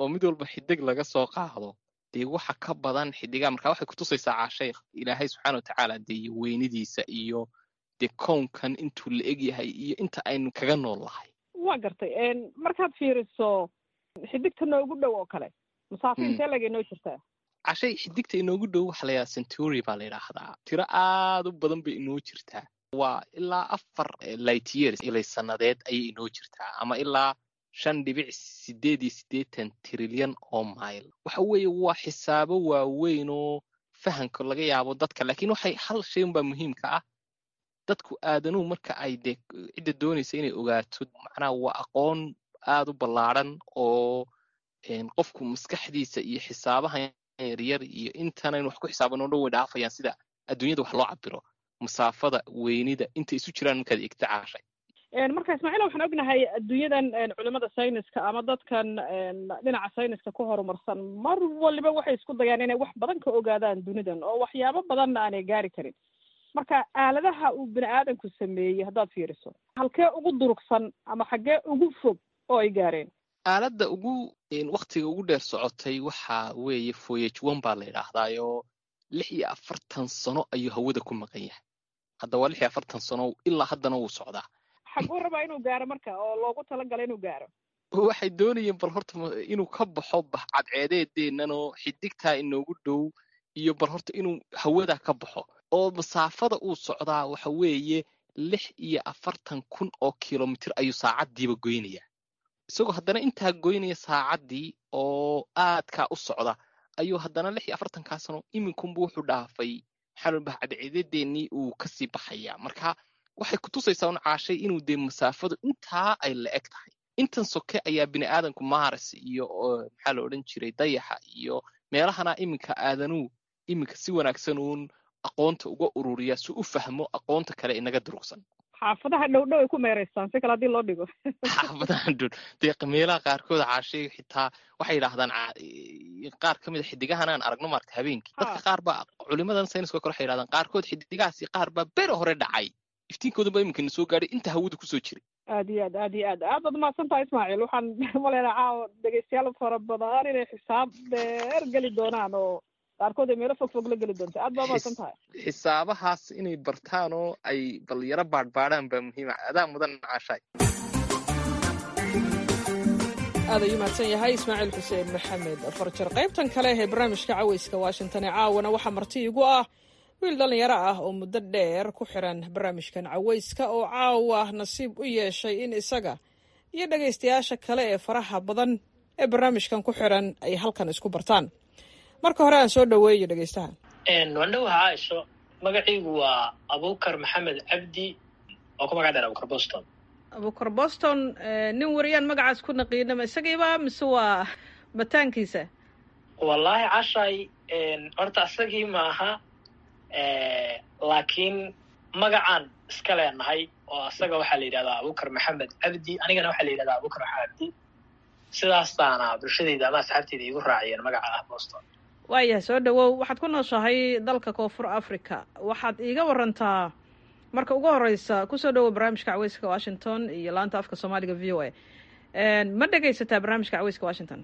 oo mid walba xidig laga soo qaado dee waxa ka badan xidigaa marka waxay kutusaysaa caashay ilaahay subxaana watacaala dee weynidiisa iyo dee kownkan intuu la eg yahay iyo inta aynu kaga nool lahay waa gartay markaad fiiriso xidigta noogu dhow oo kale masaafo intee lag inoo jirtaa cashay xidigta inoogu dhow waxa la yidhaha century baa la yidhaahdaa tiro aad u badan bay inoo jirtaa waa ilaa afar light years ilay sannadeed ayay inoo jirtaa ama ilaa shan dhibic sideed iyo siddeetan trilyan oo mile waxa weeye waa xisaabo waaweyn oo fahanka laga yaabo dadka laakiin waxay hal shay unbaa muhiimka ah dadku aadanuhu marka ay dee cidda doonaysa inay ogaato macnaha waa aqoon aad u ballaadhan oo qofku maskaxdiisa iyo xisaabahan yaryar iyo intanaynu wax ku xisaabanoo dhan way dhaafayaan sida adduunyada wax loo cabiro masaafada weynida intay isu jiraan markaad egta caashay marka ismaaciil waxaan ognahay adduunyadan culimada sayniska ama dadkan dhinaca sayniska ku horumarsan mar waliba waxay isku dayaan inay wax badan ka ogaadaan dunidan oo waxyaabo badanna aanay gaari karin marka aaladaha uu bini aadanku sameeyey haddaad fiiriso halkee ugu durugsan ama xaggee ugu fog oo ay gaareen aaladda ugu waktiga ugu dheer socotay waxa weeye voyage one baa la yidhaahdaayoo lix iyo afartan sano ayuu hawada ku maqan yahay hadda waa lix iyo afartan sano ilaa haddana wuu socdaa xaguu rabaa inuu gaaro marka oo loogu talagalay inuu gaaro waxay doonayeen bal horta inuu ka baxo cadceedeedeenanoo xidigtaa inoogu dhow iyo bal horta inuu hawada ka baxo oo masaafada uu socdaa waxa weeye lix iyo afartan kun oo kilomitir ayuu saacaddiiba goynayaa isagoo haddana intaa goynaya saacaddii oo aadkaa u socda ayuu haddana lix iyo afartankaa sano iminkunba wuxuu dhaafay maxaa cadceedadeennii uu kasii baxayaa marka waxay kutusaysaa un caashay inuu dee masaafadu intaa ay la eg tahay intan soke ayaa bini aadanku maaras iyo maxaa la odhan jiray dayaxa iyo meelahana iminka aadanuu iminka si wanaagsan uun aqoonta uga ururiya si u fahmo aqoonta kale inaga durugsan xaafadaha dhow dhow ay ku meeraystaan si kale haddii loo dhigo xaafadaha dhow dee meelaha qaarkood caashay xitaa waxay yidhaahdaan qaar ka mid a xidigahan aan aragno maarta habeenkii dadka qaar baa culimadan sayniska kale waxay yidhahdaan qaarkood xidigahaasi qaar baa bere hore dhacay iftiinkoodan baa iminka na soo gaadhay inta hawada kusoo jiray aad iyo aad aad iyo aad aad baad umahadsan tahay ismaaciil waxaan maleynaa caawa dhegeystayaal fara badan inay xisaab dheer geli doonaan oo qaarkood ay meelo fog fog la geli doonta aad baa umahadsan tahay xisaabahaas inay bartaan oo ay bal yaro baadhbaadhaan baa muhiima adaa mudan caashaay aad ayuu mahadsan yahay ismaaciil xuseen maxamed farjar qaybtan kale ee barnaamijka caweyska washington ee caawana waxaa marti igu ah wiil dhallinyaro ah oo muddo dheer ku xiran barnaamijkan caweyska oo caawa nasiib u yeeshay in isaga iyo dhegaystayaasha kale ee faraha badan ee barnaamijkan ku xiran ay halkan isku bartaan marka hore aan soo dhoweeyo dhegaystaha wandhowaha caaisho magaciigu waa abukar maxamed cabdi oo ku magac dheer abukar boston abukar boston nin wariyaan magacaas ku naqiinama isagiiba mise waa mataankiisa wallaahi cashay horta isagii maaha laakiin magacaan iska leenahay oo isaga waxaa la yidhahdaa abukar maxamed cabdi anigana waxaa la yidhahdaa abukar maxamed cabdi sidaastaana bulshadayda ama asxaabteyda iigu raaciyeen magaca ah boston waayahay soo dhawow waxaad ku nooshahay dalka koonfur africa waxaad iiga warantaa marka ugu horeysa kusoo dhawow barnaamijka caweyska washington iyo laanta afka soomaaliga v o a ma dhegaysataa barnaamijka caweyska washington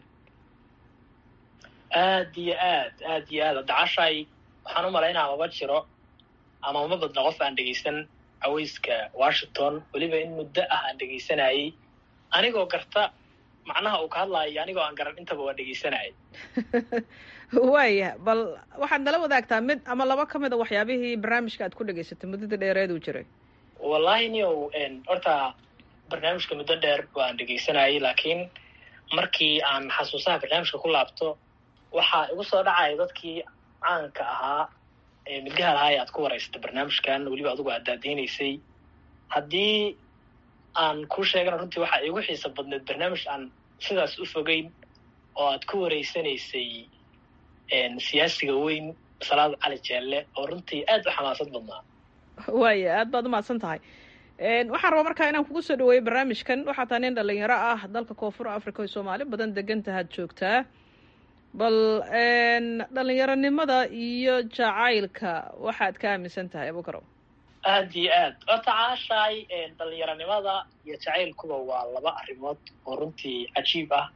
aad iyo aad aad iyo aad dacashay waxaan u malaynaa mama jiro ama uma badna qof aan dhegaysan caweyska washington weliba in muddo ah aan dhegaysanayey anigoo garta macnaha uu ka hadlaayo anigoo aan garan intaba waa dhegaysanayay waaya bal waxaad nala wadaagtaa mid ama laba ka mid a waxyaabihii barnaamijka aad ku dhegaysatay muddada dheereed uu jiray wallahi niow horta barnaamijka muddo dheer waan dhegaysanayay laakiin markii aan xasuusaha barnaamijka ku laabto waxaa igu soo dhacaya dadkii caanka ahaa ee milgaha lahaa ee aad ku waraysatay barnaamijkan weliba adigu aad daadeynaysay haddii aan kuu sheegana runtii waxaa iigu xiisa badneed barnaamij aan sidaas u fogeyn oo aad ku wareysanaysay siyaasiga weyn salaad cali jeelle oo runtii aad u xamaasad badnaa waaya aad baad umahadsan tahay waxaan rabaa markaa inaan kugu soo dhaweeyo barnaamijkan waxaa taa nin dhalinyaro ah dalka koonfur africa oo soomaali badan degan tahaad joogtaa bal dhalinyaronimada iyo jacaylka waxaad ka aaminsan tahay abukarow aad iyo aad horta caashaay dhalinyaronimada iyo jacaylkuba waa laba arrimood oo runtii cajiib ah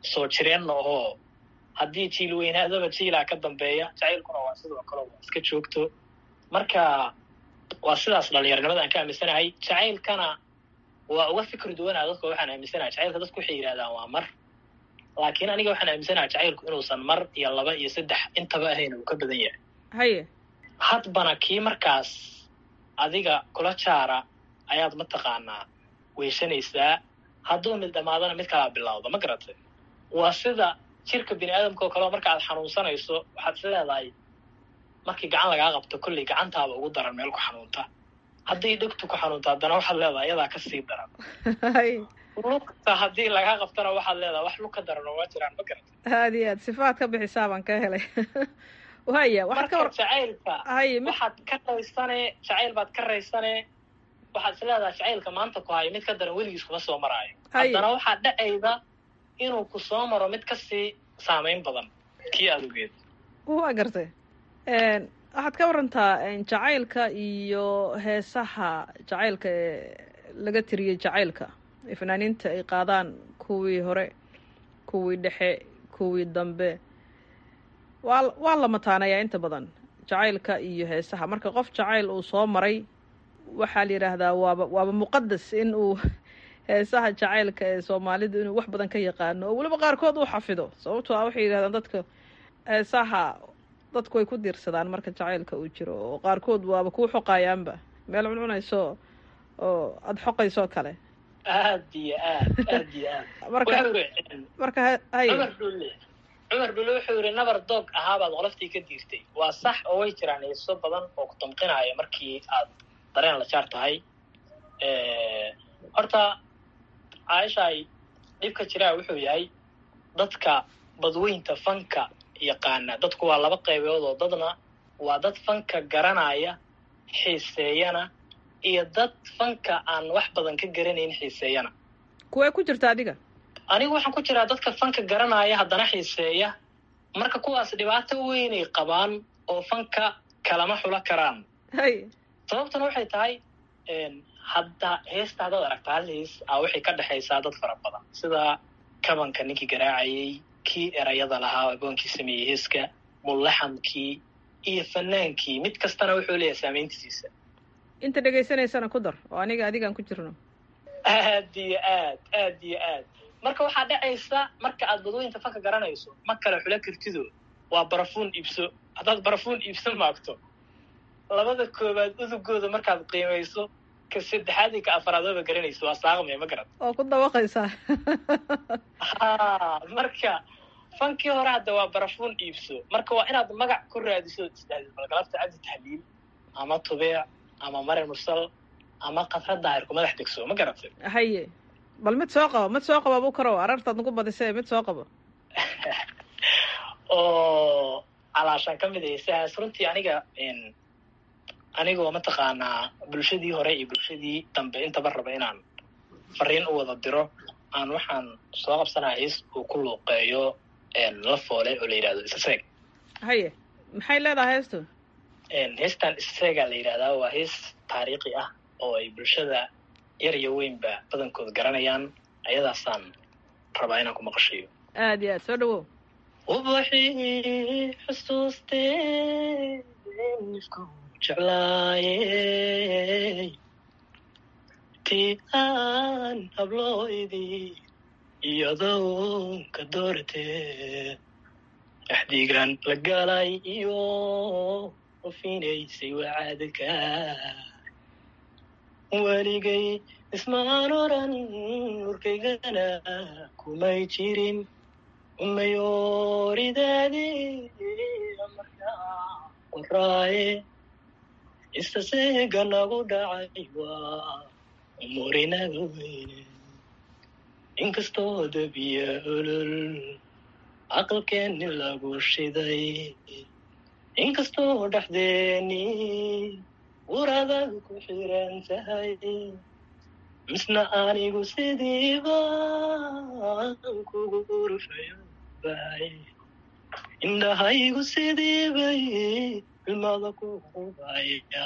soo jireenna ohoo haddii jiil weynaadaba jiilaa ka dambeeya jacaylkuna waa sidoo kale waa iska joogto marka waa sidaas dhalinyaranimada aan ka aaminsanahay jacaylkana waa uga fikri duwanaa dadka waxaan aaminsanahay jacaylka dadku waxay yidhahdaan waa mar laakiin aniga waxaan aaminsanahay jacaylku inuusan mar iyo laba iyo saddex intaba ahayn uu ka badan yahay haye hadbana kii markaas adiga kula jaara ayaad mataqaanaa weyshanaysaa hadduu mid dhammaadana mid kalaa bilowda ma garatay waa sida jirka bini aadamka oo kaleo marka aad xanuunsanayso waxaad is leedahay markii gacan lagaa qabto kolley gacantaaba ugu daran meel ku xanuunta hadday dhegtu ku xanuunta haddana waxaad leedahay iyadaa kasii daran lugta haddii lagaa qabtana waxaad leedahay wax lug ka daran oo ma jiraan ma garatay aad iyo aad sifaad ka bixisaa baan ka helay waya waxaad ka marka war jacaylka haye mid waxaad ka raysane jacayl baad ka raysane waxaad is leedahay jacaylka maanta ku hayo mid ka daran weligiis kuma soo maraayo Haye. haddana waxaa dhacayda inuu ku soo maro mid kasii saameyn badan kii aad ogeed waa gartay Een, waxaad ka warantaa een, jacaylka iyo heesaha jacaylka ee laga tiriyey jacaylka ee fanaaniinta ay qaadaan kuwii hore kuwii dhexe kuwii dambe waa waa la mataanayaa inta badan jacaylka iyo heesaha marka qof jacayl uu soo maray waxaa la yidhaahdaa waaba waaba muqadas in uu heesaha jacaylka ee soomaalidu inuu wax badan ka yaqaano oo weliba qaarkood uu xafido sababtoo ah waxay yidhahdaan dadka heesaha dadku way ku diirsadaan marka jacaylka uu jiro oo qaarkood waaba kuu xoqayaanba meel cuncunayso oo aada xoqaysoo kale aad iyo aad aad iyo aad marka wuxuu yidhi marka ha- haye cumar dhulle cumar dhulle wuxuu yidhi nabar doog ahaabaad qoloftii ka diirtay waa sax oo way jiraan heeso badan oo ku damqinaya markii aad dareen la jaar tahay horta caaishaay dhibka jiraa wuxuu yahay dadka badweynta fanka yaqaana dadku waa laba qaybood oo dadna waa dad fanka garanaya xiiseeyana iyo dad fanka aan wax badan ka garanayn xiiseeyana kuwee ku jirta adiga anigu waxaan ku jiraa dadka fanka garanaya haddana xiiseeya marka kuwaas dhibaato weynay qabaan oo fanka kalama xulo karaan hay sababtuna waxay tahay hadda heesta haddaad aragta hal hees a waxay ka dhexaysaa dad fara badan sida kabanka ninkii garaacayay kii erayada lahaa agoonkii sameeyey heeska mullaxamkii iyo fanaankii mid kastana wuxuu leeyahay saameyntiisa inta dhegaysanaysana ku dar oo aniga adigaan ku jirno aad iyo aad aad iyo aad marka waxaa dhacaysa marka aad badooyinta fanka garanayso ma kale xulo kartido waa barafuun iibso haddaad barafuun iibso maagto labada koobaad udugooda markaad qiimayso ka saddexaad iyo ka afaraad waba garanayso waa saaqmaya ma garan oo ku dawaqaysaa ha marka fankii hore hadda waa barafuun iibso marka waa inaad magac ku raadiso isdhahdid balgalabta cabdi tahliil ama tubeec ama mare mursal ama kafra daahir ku madax degso ma garatay haye bal mid soo qabo mid soo qabo abu karow arartaad nagu badisee mid soo qabo oo calaashaan ka mid ahaysaas runtii aniga anigoo mataqaanaa bulshadii hore iyo bulshadii dambe intaba raba inaan fariin u wada diro aan waxaan soo qabsanaya hees uu ku luuqeeyo la foole oo la yidhahdo isaseeg haye maxay leedahay heestu heestan isaseegaa la yidhahdaa waa hees taariikhi ah oo ay bulshada yar iyo weynba badankood garanayaan ayadaasaan rabaa inaan ku maqashayo aad iyo aad soo dhawow ubaxii xusuustee nifku jeclaayey tii aan hablooydii iyadoo ka dooratee axdigan la galay iyo ofinaysay wacaadka weligay ismaan oran urkaygana kumay jirin umayooridaadii markaa qoraaye istaseega nagu dhacay waa umurinaga weyne inkastoo dabiya olol aqalkeenni lagu shiday inkastoo dhexdeeni wuradag ku xiran tahay misna anigu sidiiba kugu urfayo bahay indhahaygu sidiibay ilmada ku qubaya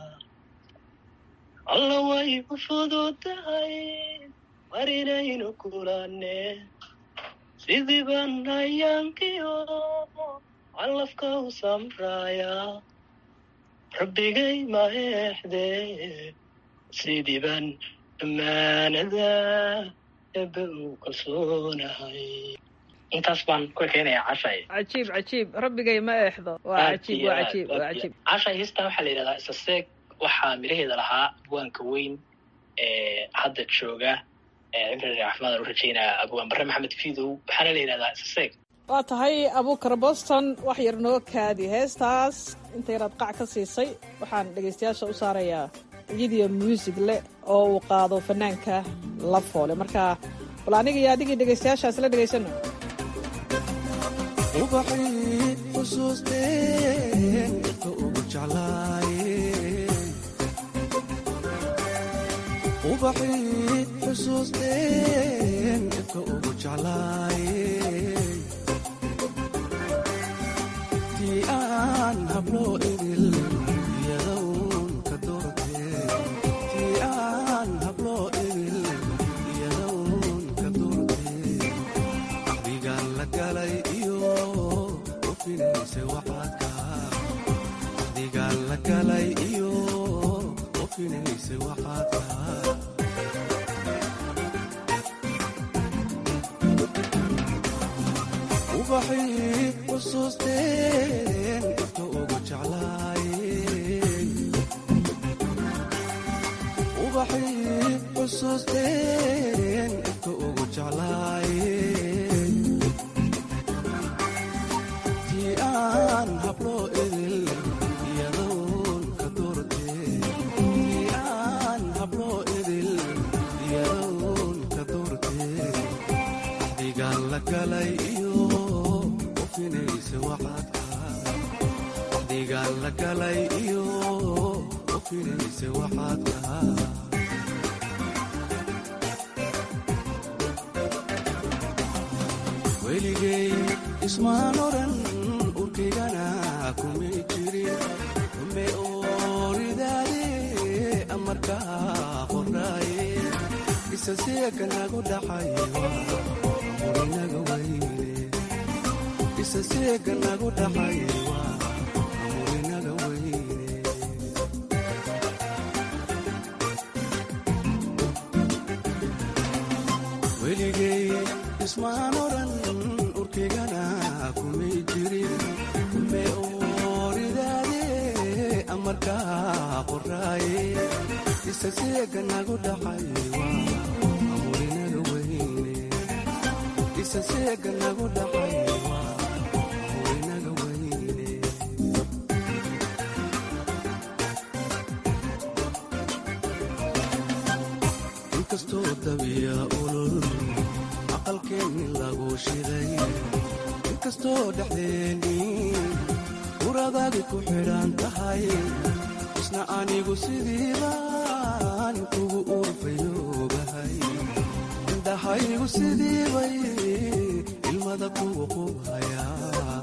alla way u fudud tahay mar inaynu kulane sidii baan ayaankiyo calafka u samraaya rabbigay ma eexde sidii baan ammaanada ebe u kalsoonahay intaas baan ku keenayaa cashay cajiib cajiib rabbigay ma eexdo waa cajiib waa cajiib waa cajiib cashay heestan waxaa la yidhahdaa isaseeg waxaa miraheeda lahaa abwaanka weyn ee hadda jooga cimri caafimaad aan u rajeynaya abwaan barre maxamed fiidow waxaana la yidhahdaa isaseeg waa tahay abuukar boston wax yar noo kaadi heestaas inta yaraad qac ka siisay waxaan dhegaystayaasha u saarayaa video muusig leh oo uu qaado fanaanka la foole marka bal aniga iyo adigii dhegaystayaashaas la dhegaysano ubaxii xusuusteen dadka ugu jeclaayeen ubaxii xusuusteen dadka ugu jeclaayeen tii aan habloo idil iyadown ka doorteen tii aan habloo idil iyadown ka doorteen axdigaan la galay iyo ofinaysa waxaadka axdigaan la galay iyo ofinaysa waxaadka ubaxii xusuusteen dadka ugu jeclaayeen ubaxii xusuusteen dadka ugu jeclaayeen tii aan habloo idil iyadown ka doorteen tii aan habloo idil iyadown ka doorteen axdigaan la galay iyo ofinaysa waxaadka axdigaan la galay iyo ofinaysa waxaadka weligay ismaan oran urkaygana kumay jirin ume ooridaade amarkaa qoraaye isaseeka nagu dhaxay murinaga weyne isaseeka nagu dhaxay murinaga weyne weligay ismaan oran urkaygana kumay jirin ume ooridaade amarkaa qoraaye isaseeka nagu dhaxay murinaga weyne isaseeka nagu dhaxay murinaga weyne inkastoo dabiya ulul aqalkeenni lagu shiday inkastoo dhexdeennii uradaadi ku xidhan tahay isna anigu sidiibaan kugu urfayoogahay indhahaygu sidiibay ilmada kugu qubhayaa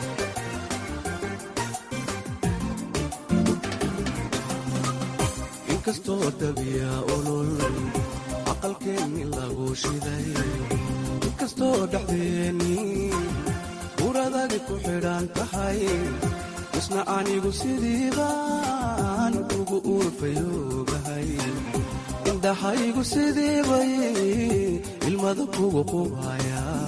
inkastoo dabiya ulul aqalkeenni lagu shiday inkastoo dhexdeennii uradadi ku xidhan tahay isna anigu sidiibaan kugu urfayoogahay indhahaygu sidiibay ilmada kugu qubhayaa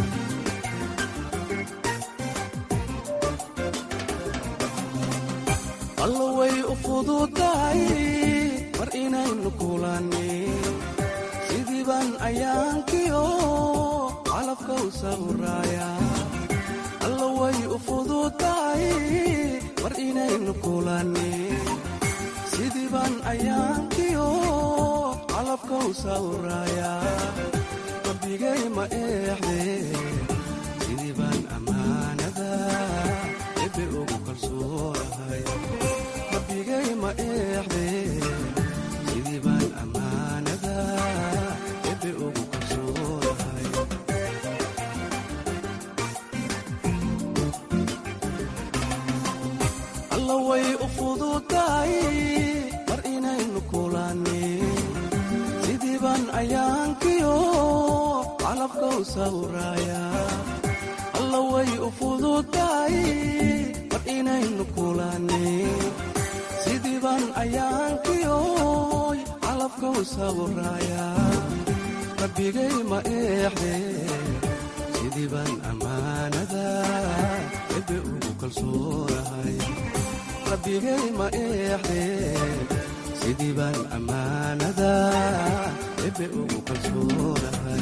allo way u fududahay mar inaynu kulannin sidii baan ayaankiyo calafka u sawraaya allo way u fududahay mar inaynu kulannin sidii baan ayaankiyo calafka u sawraaya rabbigay ma eexde sidii baan ammaanada ebe ugu kalsoonahay rabbigay ma eexde sidii baan ammaanada ebe ugu kalsoonahay alla way u fududahay mar inaynu kulannin sidii baan ayaankiyo calabkow sawraaya alla way u fududahay mar inaynu kulannin sidii baan ayaankiyoy calabkow sawraaya rabbigay ma eexde sidii baan ammaanada ebe ugu kalsoonahay rabbigay ma eexde sidii baan ammaanada ebe ugu kalsoonahay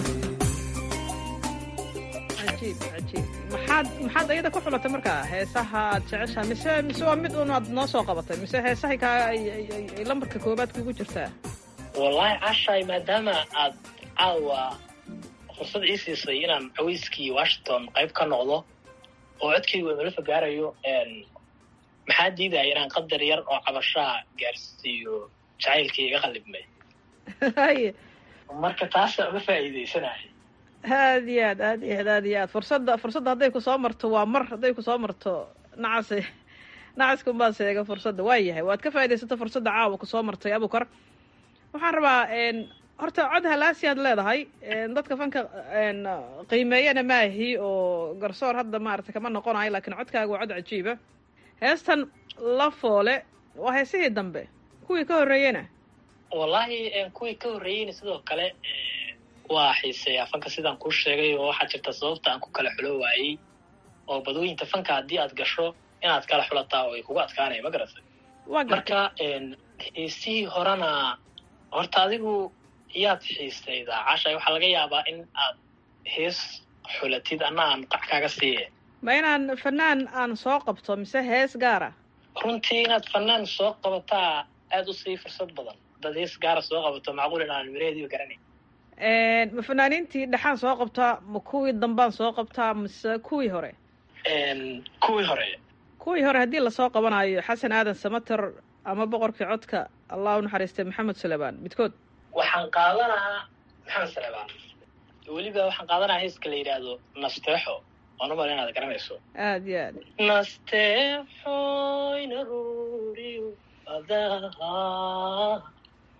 cajiib cajiib maxaad maxaad ayada ku xulatay markaa heesaha aad jeceshaha mise mise waa mid un aad noo soo qabatay mise heesahay kaa ay ay- ay- ay lambarka koobaad kugu jirtaa wallaahi cashay maadaama aad caawa fursad ii siisay inaan caweyskii washington qayb ka noqdo oo codkaygu imala fogaarayo maxaa diidaya inaan qadar yar oo cabashaa gaarsiiyo jacaylkii iga qalibmay haye marka taasa uga faa'iidaysanaya aad iyo aad aad iyo aad aad iyo aad fursadda fursadda hadday ku soo marto waa mar hadday ku soo marto nacase nacaskunbaa seega fursadda waa yahay waad ka faa'iidaysato fursadda caawa ku soo martay abukar waxaan rabaa n horta cod halaasi aad leedahay n dadka fanka n qiimeeyana maahi oo garsoor hadda maarata kama noqonayo laakiin codkaaga waa cod cajiiba heestan la foole waa heesihii dambe kuwii ka horreeyena wallaahi kuwii ka horreeyeyna sidoo kale waa xiiseeyaa fanka sidaan kuu sheegay oo waxaa jirta sababta aan ku kala xulo waayey oo badooyinta fanka haddii aad gasho inaad kala xulataa oo ay kugu adkaanaya ma garatay waa marka heesihii horena horta adigu yaad xiisaydaa cashay waxaa laga yaabaa in aad hees xulatid anna aan qac kaaga siiye ma inaan fanaan aan soo qabto mise hees gaara runtii inaad fanaan soo qabataa aada u sii fursad badan haddaad hees gaara soo qabato macquul in aan miraheediiba garanayn ma fanaaniintii dhexaan soo qabtaa ma kuwii dambaan soo qabtaa mise kuwii hore kuwii hore kuwii hore haddii lasoo qabanayo xasan aadan samater ama boqorkii codka allah u naxariistay maxamed suleymaan midkood waxaan qaadanaa maxamed salebaan weliba waxaan qaadanaa heeska la yidhaahdo nasteexo waan umala inaad garanayso aad iyo aad nasteexoy naruuriyo adaha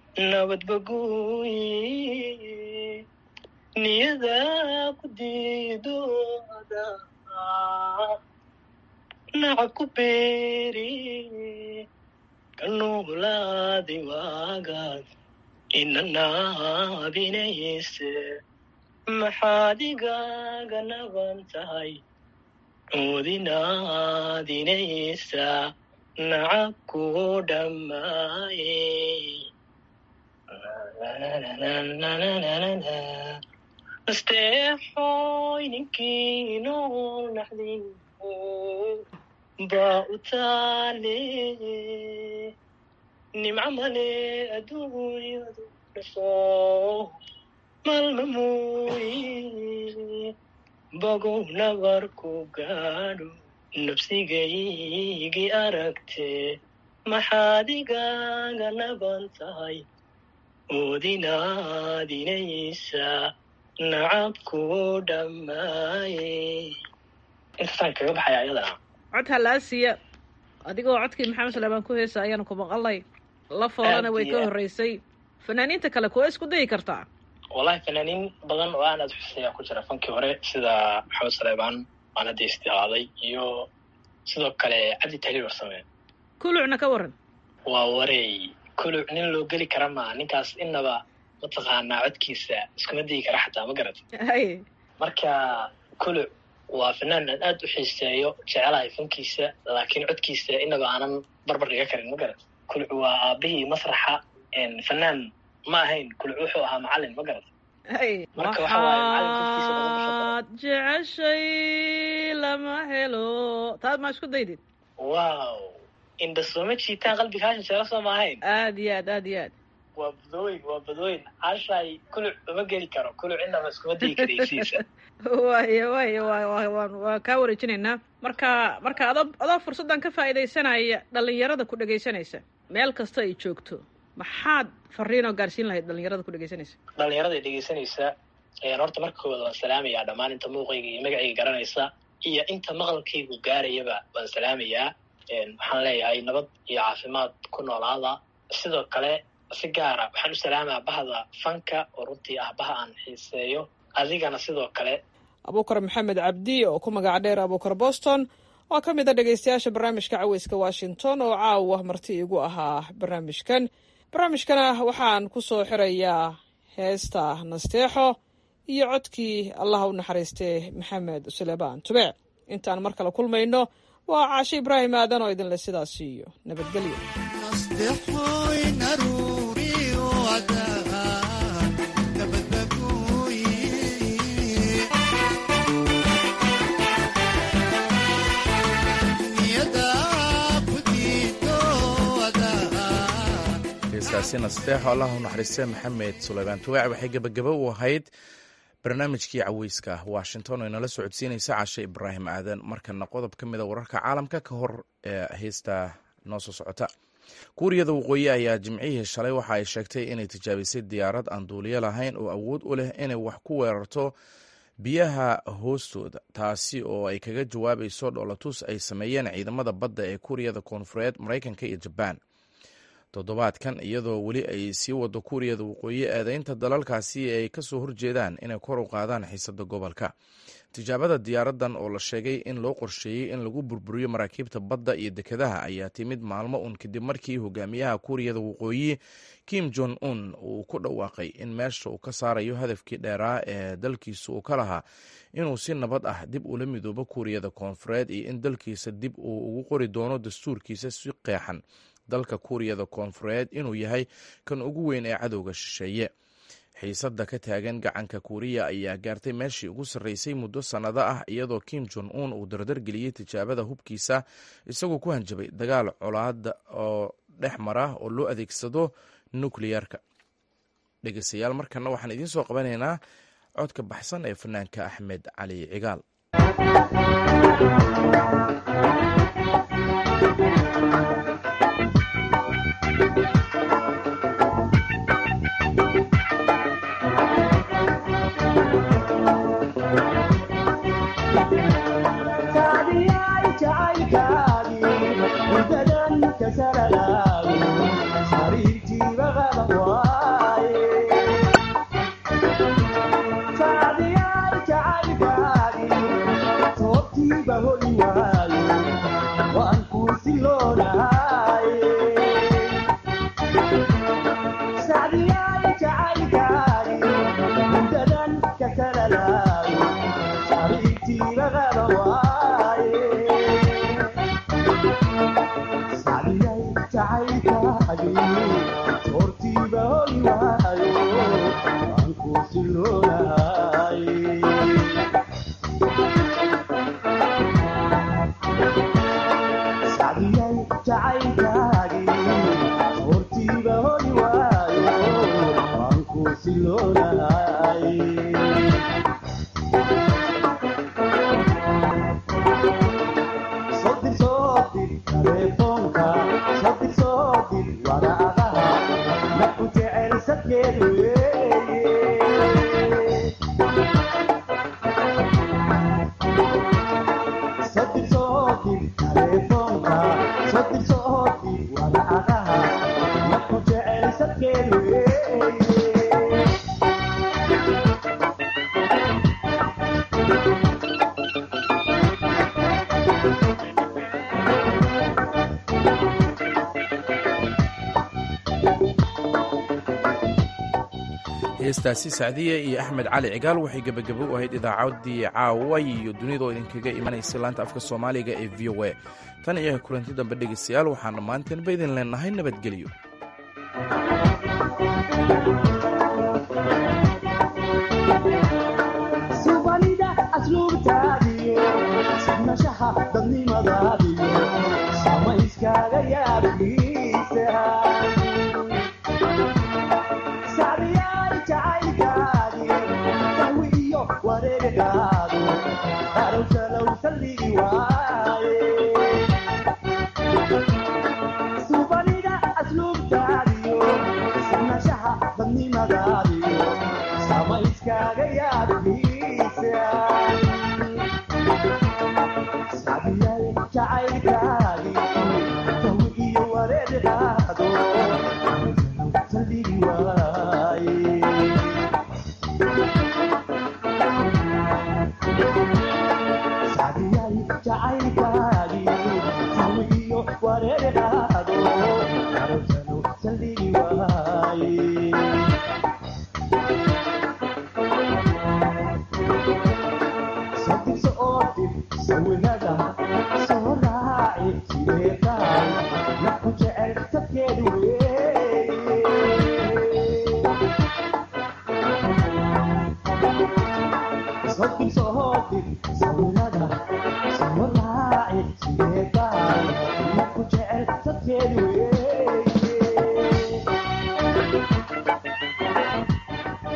nabadbaguy niyada ku diido adaha nacab ku beeri kanuulaadi waagaad inanaabinayse maxaad igaaga naban tahay oodinaadinaysa nacab kuu dhammaaye nasteexoy ninkii nool naxdin baa u taale nimco male adduunyadu dhasho malma mooye bogow nabarku gaadho nabsigaygii aragte maxaad igaaga naban tahay oodinaadinaysa nacabkuu dhammaaye intaasaan kaga baxaya ayadana cod halaasiya adigoo codkii maxamed suleymaan ku heesa ayaanu ku maqalnay la foolana way ka horreysay fanaaniinta kale kuwa isku dayi kartaa wallahi fanaaniin badan oo aan aad xuseeyaa ku jira fankii hore sida maxamed suleymaan aan hadda istihaaday iyo sidoo kale cabdi tahliil warsame kulucna ka waran waa warey kuluc nin loo geli kara maa ninkaas innaba mataqaanaa codkiisa iskuma digi kara xataa ma garat haye marka kuluc waa fanaan aan aad u xiiseeyo jecelahay fankiisa laakiin codkiisa innaba aanan barbar dhiga karin ma garat kuluc waa aabihii masraxa fanaan ma ahayn kuluc wuxuu ahaa macalin ma garat haye Marka waxa waaye macalin korkiisa lagu basho waxaad jeceshay lama helo taad ma isku daydid wow indha sooma jiitaan qalbigaasha sheelo soo ma ahayn aad iyo aad aad iyo aad waa badooyin waa badooyin cashay kuluc uma geli karo kuluc innaba iskuma digi karaysiisa waaya waaya wa wa waan waa kaa wareejinaynaa marka marka adoo adoo fursaddan ka faa'iidaysanaya dhallinyarada ku dhegaysanaysa meel kasta ay joogto maxaad fariinoo gaarsiin lahayd dhallinyarada ku dhegaysanaysa dhalinyarada dhegaysanaysa horta marka koowaad waan salaamayaa dhammaan inta muuqayga iyo magacayga garanaysa iyo inta maqalkaygu gaarayaba waan salaamayaa waxaan leeyahay nabad iyo caafimaad ku noolaada sidoo kale si gaara waxaan u salaamaa bahda fanka oo runtii ah baha aan xiiseeyo adigana sidoo kale abuukar maxamed cabdi oo ku magac dheer abuukar boston oo ka mid a dhegaystayaasha barnaamijka caweyska washington oo caawa marti igu ahaa barnaamijkan barnaamijkana waxaan ku soo xirayaa heesta nasteexo iyo codkii allaha u naxariistee maxamed sulebaan tubeec intaan mar kale kulmayno waa caashe ibraahim aadan oo idinle sidaas iyo nabadgelyo heestaasi nasteexo allah u naxariistee maxamed suleymaan tuwaac waxay gebagabo u ahayd barnaamijkii caweyska washington oo inala socodsiinaysa cashe ibraahim aadan markana qodob ka mida wararka caalamka ka hor ee heesta noo soo socota kuuriyada waqooyi ayaa jimcihii shalay waxa ay sheegtay inay tijaabisay diyaarad aan duuliyo lahayn oo awood u leh inay wax ku weerarto biyaha hoostooda taasi oo ay kaga jawaabayso dhoolatus ay sameeyeen ciidamada badda ee kuuriyada koonfureed maraykanka iyo jabaan toddobaadkan iyadoo weli ay sii wado kuuriyada waqooyi eedeynta dalalkaasi ay kasoo horjeedaan inay kor u qaadaan xiisada gobolka tijaabada diyaaradan oo la sheegay in loo qorsheeyey in lagu burburiyo maraakiibta badda iyo dekedaha ayaa timid maalmo un kadib markii hogaamiyaha kuuriyada waqooyi kim jong un uu ku dhawaaqay in meesha uu ka saarayo hadafkii dheeraa ee dalkiisa uu ka lahaa inuu si nabad ah dib ula midoobo kuuriyada koonfureed iyo in dalkiisa dib uu ugu qori doono dastuurkiisa si qeexan dalka kuuriyada koonfureed inuu yahay kan ugu weyn ee cadowga shisheeye xiisadda ka taagan gacanka kuuriya ayaa gaartay meeshii ugu sarreysay muddo sannado ah iyadoo kim jon un uu dardargeliyey tijaabada hubkiisa isagoo ku hanjabay dagaal colaada oo dhex mara oo loo adeegsado nukliyarka dhegeystayaal markana waxaan idiin soo qabanaynaa codka baxsan ee fanaanka axmed cali cigaal heestaasi sacdiya iyo axmed cali cigaal waxay gebagabo u ahayd idaacaddii caawa iyo dunidoo idinkaga imanaysa laanta afka soomaaliga ee v o a tan iyo kulanti dambe dhegeystayaal waxaan dhammaanteenba idin leenahay nabadgelyo Sama iskaga yaabin